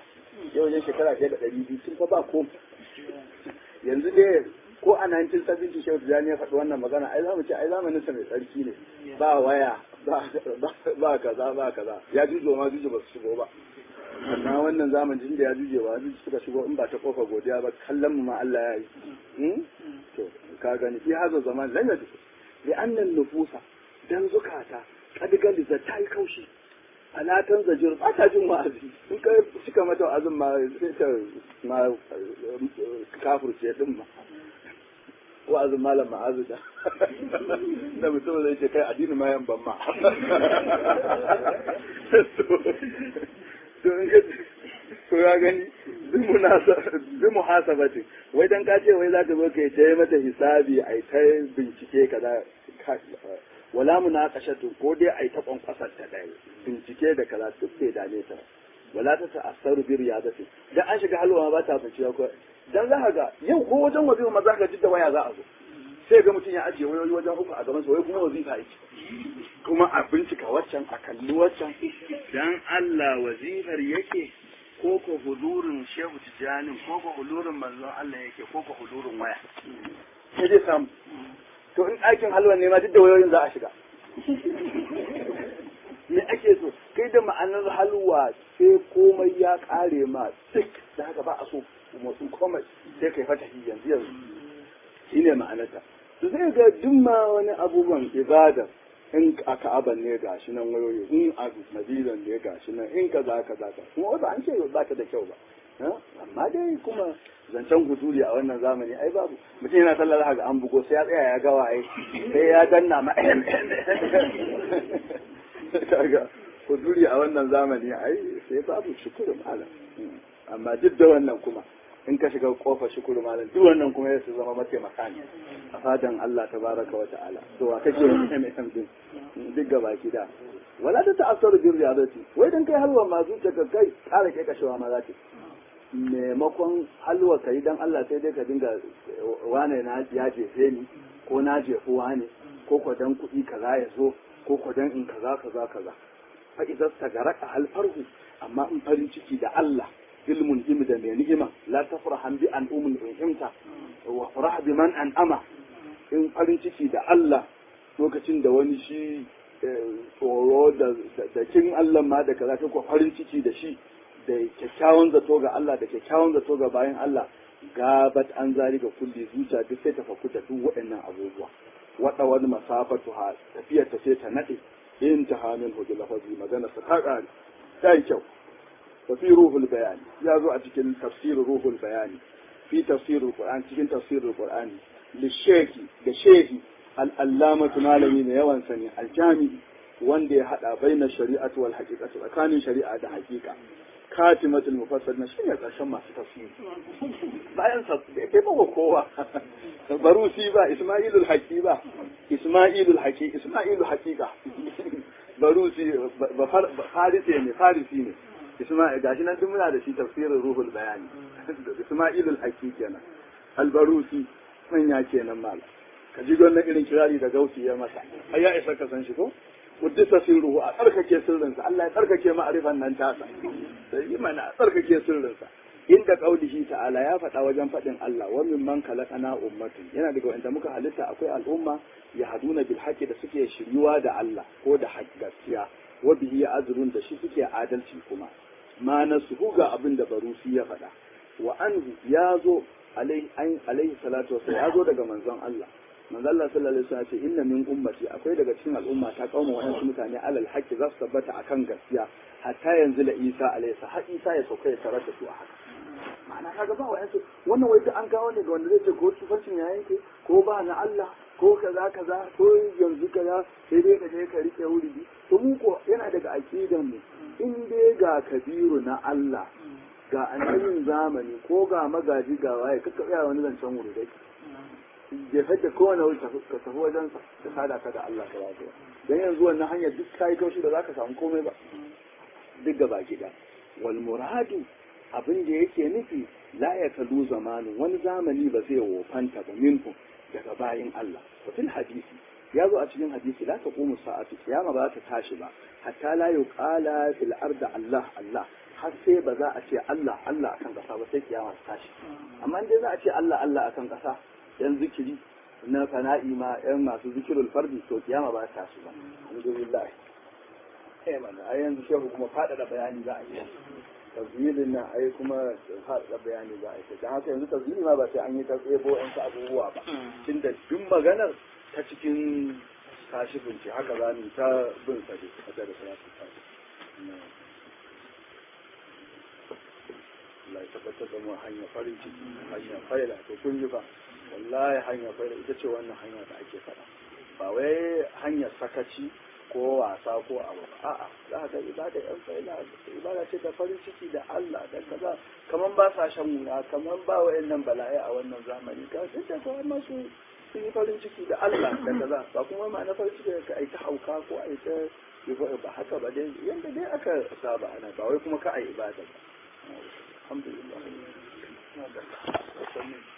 yau wajen shekara ɗaya da ɗari biyu sun fa ba ko yanzu dai ko a 1970 shehu tijjani ya faɗi wannan magana ai za mu ce ai zamanin sa mai tsarki ne ba waya ba kaza ba kaza ya jujo ma jujo ba su shigo ba amma wannan zamanin da ya juje ba juju suka shigo in ba ta kofa godiya ba kallon mu ma Allah ya yi to ka gani fi hazo zaman lan yadu li annan nufusa dan zukata kadigali da ta yi kaushi alatan zajir ba ta jin wa'azi in ka cika mata wa'azin ma sai ta ma kafirce din ma wa'azin malam ma'azu da da mutum zai ce kai addini ma yan ban ma to ya gani bi muhasabati wai dan ka ce wai za ka zo kai ta mata hisabi ai ta bincike kaza wala munaqashatu ko dai ai ta kwankwasar ta dai bincike da kaza duk bai dame ta wala ta ta'assaru bi riyadati dan an shiga halwa ba ta bincike ko dan za ka ga yau ko wajen wazifa ma za ka ji da waya za a zo sai ga mutum ya ajiye wayoyi wajen uku a gaban sa wai kuma wazifa yake kuma a bincika waccan a kalli waccan dan Allah wazifar yake ko ko hudurin shehu tijani ko ko hudurin manzon Allah yake ko ko hudurin waya sai dai samu to in ɗakin halwa ne ma duk da wayoyin za a shiga me ake so kai da ma'anar halwa sai komai ya kare ma duk da haka ba a so motsin komai sai kai fata yanzu yanzu shine ma'anarta to sai ga duk ma wani abubuwan ibada in a ka'aban ne ga shi nan wayoyi in a madinan ne ga shi nan in kaza kaza ka kuma wata an ce ba ta da kyau ba amma dai kuma zancen huduri a wannan zamani ai babu mutum yana sallar haka an bugo sai ya tsaya ya gawa ai sai ya danna ma kaga huduri a wannan zamani ai sai babu shukuru malam amma duk da wannan kuma in ka shiga kofar shukuru malam duk wannan kuma ya su zama mataimaka ne a fadan Allah tabaraka wa ta'ala to wa kake MSM din duk gaba ki da wala ta ta'assaru bi riyadati wai dan kai halwa ma zuciya ka kai kara kai kashewa ma za ta maimakon halwa kai dan Allah sai dai ka dinga wane na ya jefe ni ko na jefu wane ko ko dan kuɗi kaza ya zo ko ko dan in kaza kaza kaza fa idan tagaraka alfarhu amma in farin ciki da Allah ilmun imi da mai ni'ima la tafrahan bi an umun ihimta wa farah bi man an ama in farin ciki da Allah lokacin da wani shi tsoro da da kin Allah ma da kaza ko farin ciki da shi da kyakkyawan zato ga Allah da kyakkyawan zato ga bayan Allah gabat an zari ga kulli zuciya duk sai ta fakuta duk waɗannan abubuwa wada wani masafatu ha tafiyar ta sai ta nade in ta hamin hujul lafazi magana sa ta ƙare ta yi kyau وفي روح البيان يا ذو أتكلم تفسير روح البيان في تفسير القرآن تكلم تفسير القرآن للشيخ للشيخ الألامة مالمين يوان سني الجامع وندي حتى بين الشريعة والحقيقة وكان شريعة ده حقيقة كاتمة المفسر نشين يتشمع ما في تفسير bayan sa bai ba kowa barusi ba isma'ilul haqi ba isma'ilul haqi isma'ilul haqiqa barusi ba farisi ne farisi ne Isma'il gashi nan duk muna da shi tafsirin ruhul bayani Isma'ilul Haqi kenan Albarusi manya kenan mal ka ji wannan irin kirari da gausi ya masa ai ya isa ka san shi ko Kuddisa sirruhu a tsarkake sirrinsa Allah ya tsarkake ma'arifan nan tasa sai yi mana a tsarkake sirrinsa inda kaulihi ta'ala ya faɗa wajen faɗin Allah wa min man khalaqana ummatun yana daga wanda muka halitta akwai al'umma ya haduna bil haqqi da suke shiryuwa da Allah ko da gaskiya wa bihi azrun da shi suke adalci kuma ma na su ga abin da barusi ya faɗa wa anhu ya zo alaihi salatu wasu ya zo daga manzon Allah manzon Allah sallallahu alaihi wasallam ce inna min ummati akwai daga cikin al'umma ta kauma wayansu mutane alal haqqi za su tabbata akan gaskiya hatta yanzu la Isa alaihi har Isa ya sauka ya tarar da su a haka ma'ana kaga ba wayansu wannan wai an kawo ne ga wanda zai ce ko tufancin ya yanke ko ba na Allah ko kaza kaza ko yanzu kaza sai dai ka je ka rike wuri to mu ko yana daga aqidan mu in dai ga kabiru na Allah ga annabin zamani ko ga magaji ga waye kaka tsaya wani zancen wuri dai jefar da kowane wuri ka tafi wajen sa ka sada ka da Allah ka lafiya dan yanzu wannan hanyar duk kai kaushi da zaka samu komai ba duk gaba gida wal muradu abin da yake nufi la ya kalu zamanin wani zamani ba zai wofanta ba minhu daga bayin Allah wa fil hadisi ya zo a cikin hadisi la taqumu sa'atu kiyama ba ta tashi ba hatta la yuqala fil ardi Allah Allah har sai ba za a ce Allah Allah akan ƙasa ba sai kiyama ta tashi amma dai za a ce Allah Allah akan ƙasa yan zikiri na fana'i ma yan masu zikirul fardi to kiyama ba ta tashi ba alhamdulillah eh mana ai yanzu shehu kuma faɗaɗa bayani za a yi tazilin nan ai kuma faɗaɗa bayani za a yi don haka yanzu tazili ma ba sai an yi ta tsebo yan abubuwa ba tunda duk maganar ta cikin kashifin ce haka za mu ta bin sa dai a da salatu tashi Allah ya tabbatar da mu hanya farin ciki hanya faila to kun ji ba wallahi hanya faila ita ce wannan hanya da ake faɗa ba wai hanyar sakaci ko wasa ko abu ba a'a za ka ga ibada yan faila ibada ce da farin ciki da Allah da kaza kaman ba sa shan wuya kaman ba wayannan bala'i a wannan zamani ka sai da kawai masu sun yi farin ciki da Allah da kaza ba kuma ma na farin ciki ka ai ta hauka ko ai ta ba haka ba dai yanda dai aka saba ana ba wai kuma ka ai ibada ba alhamdulillah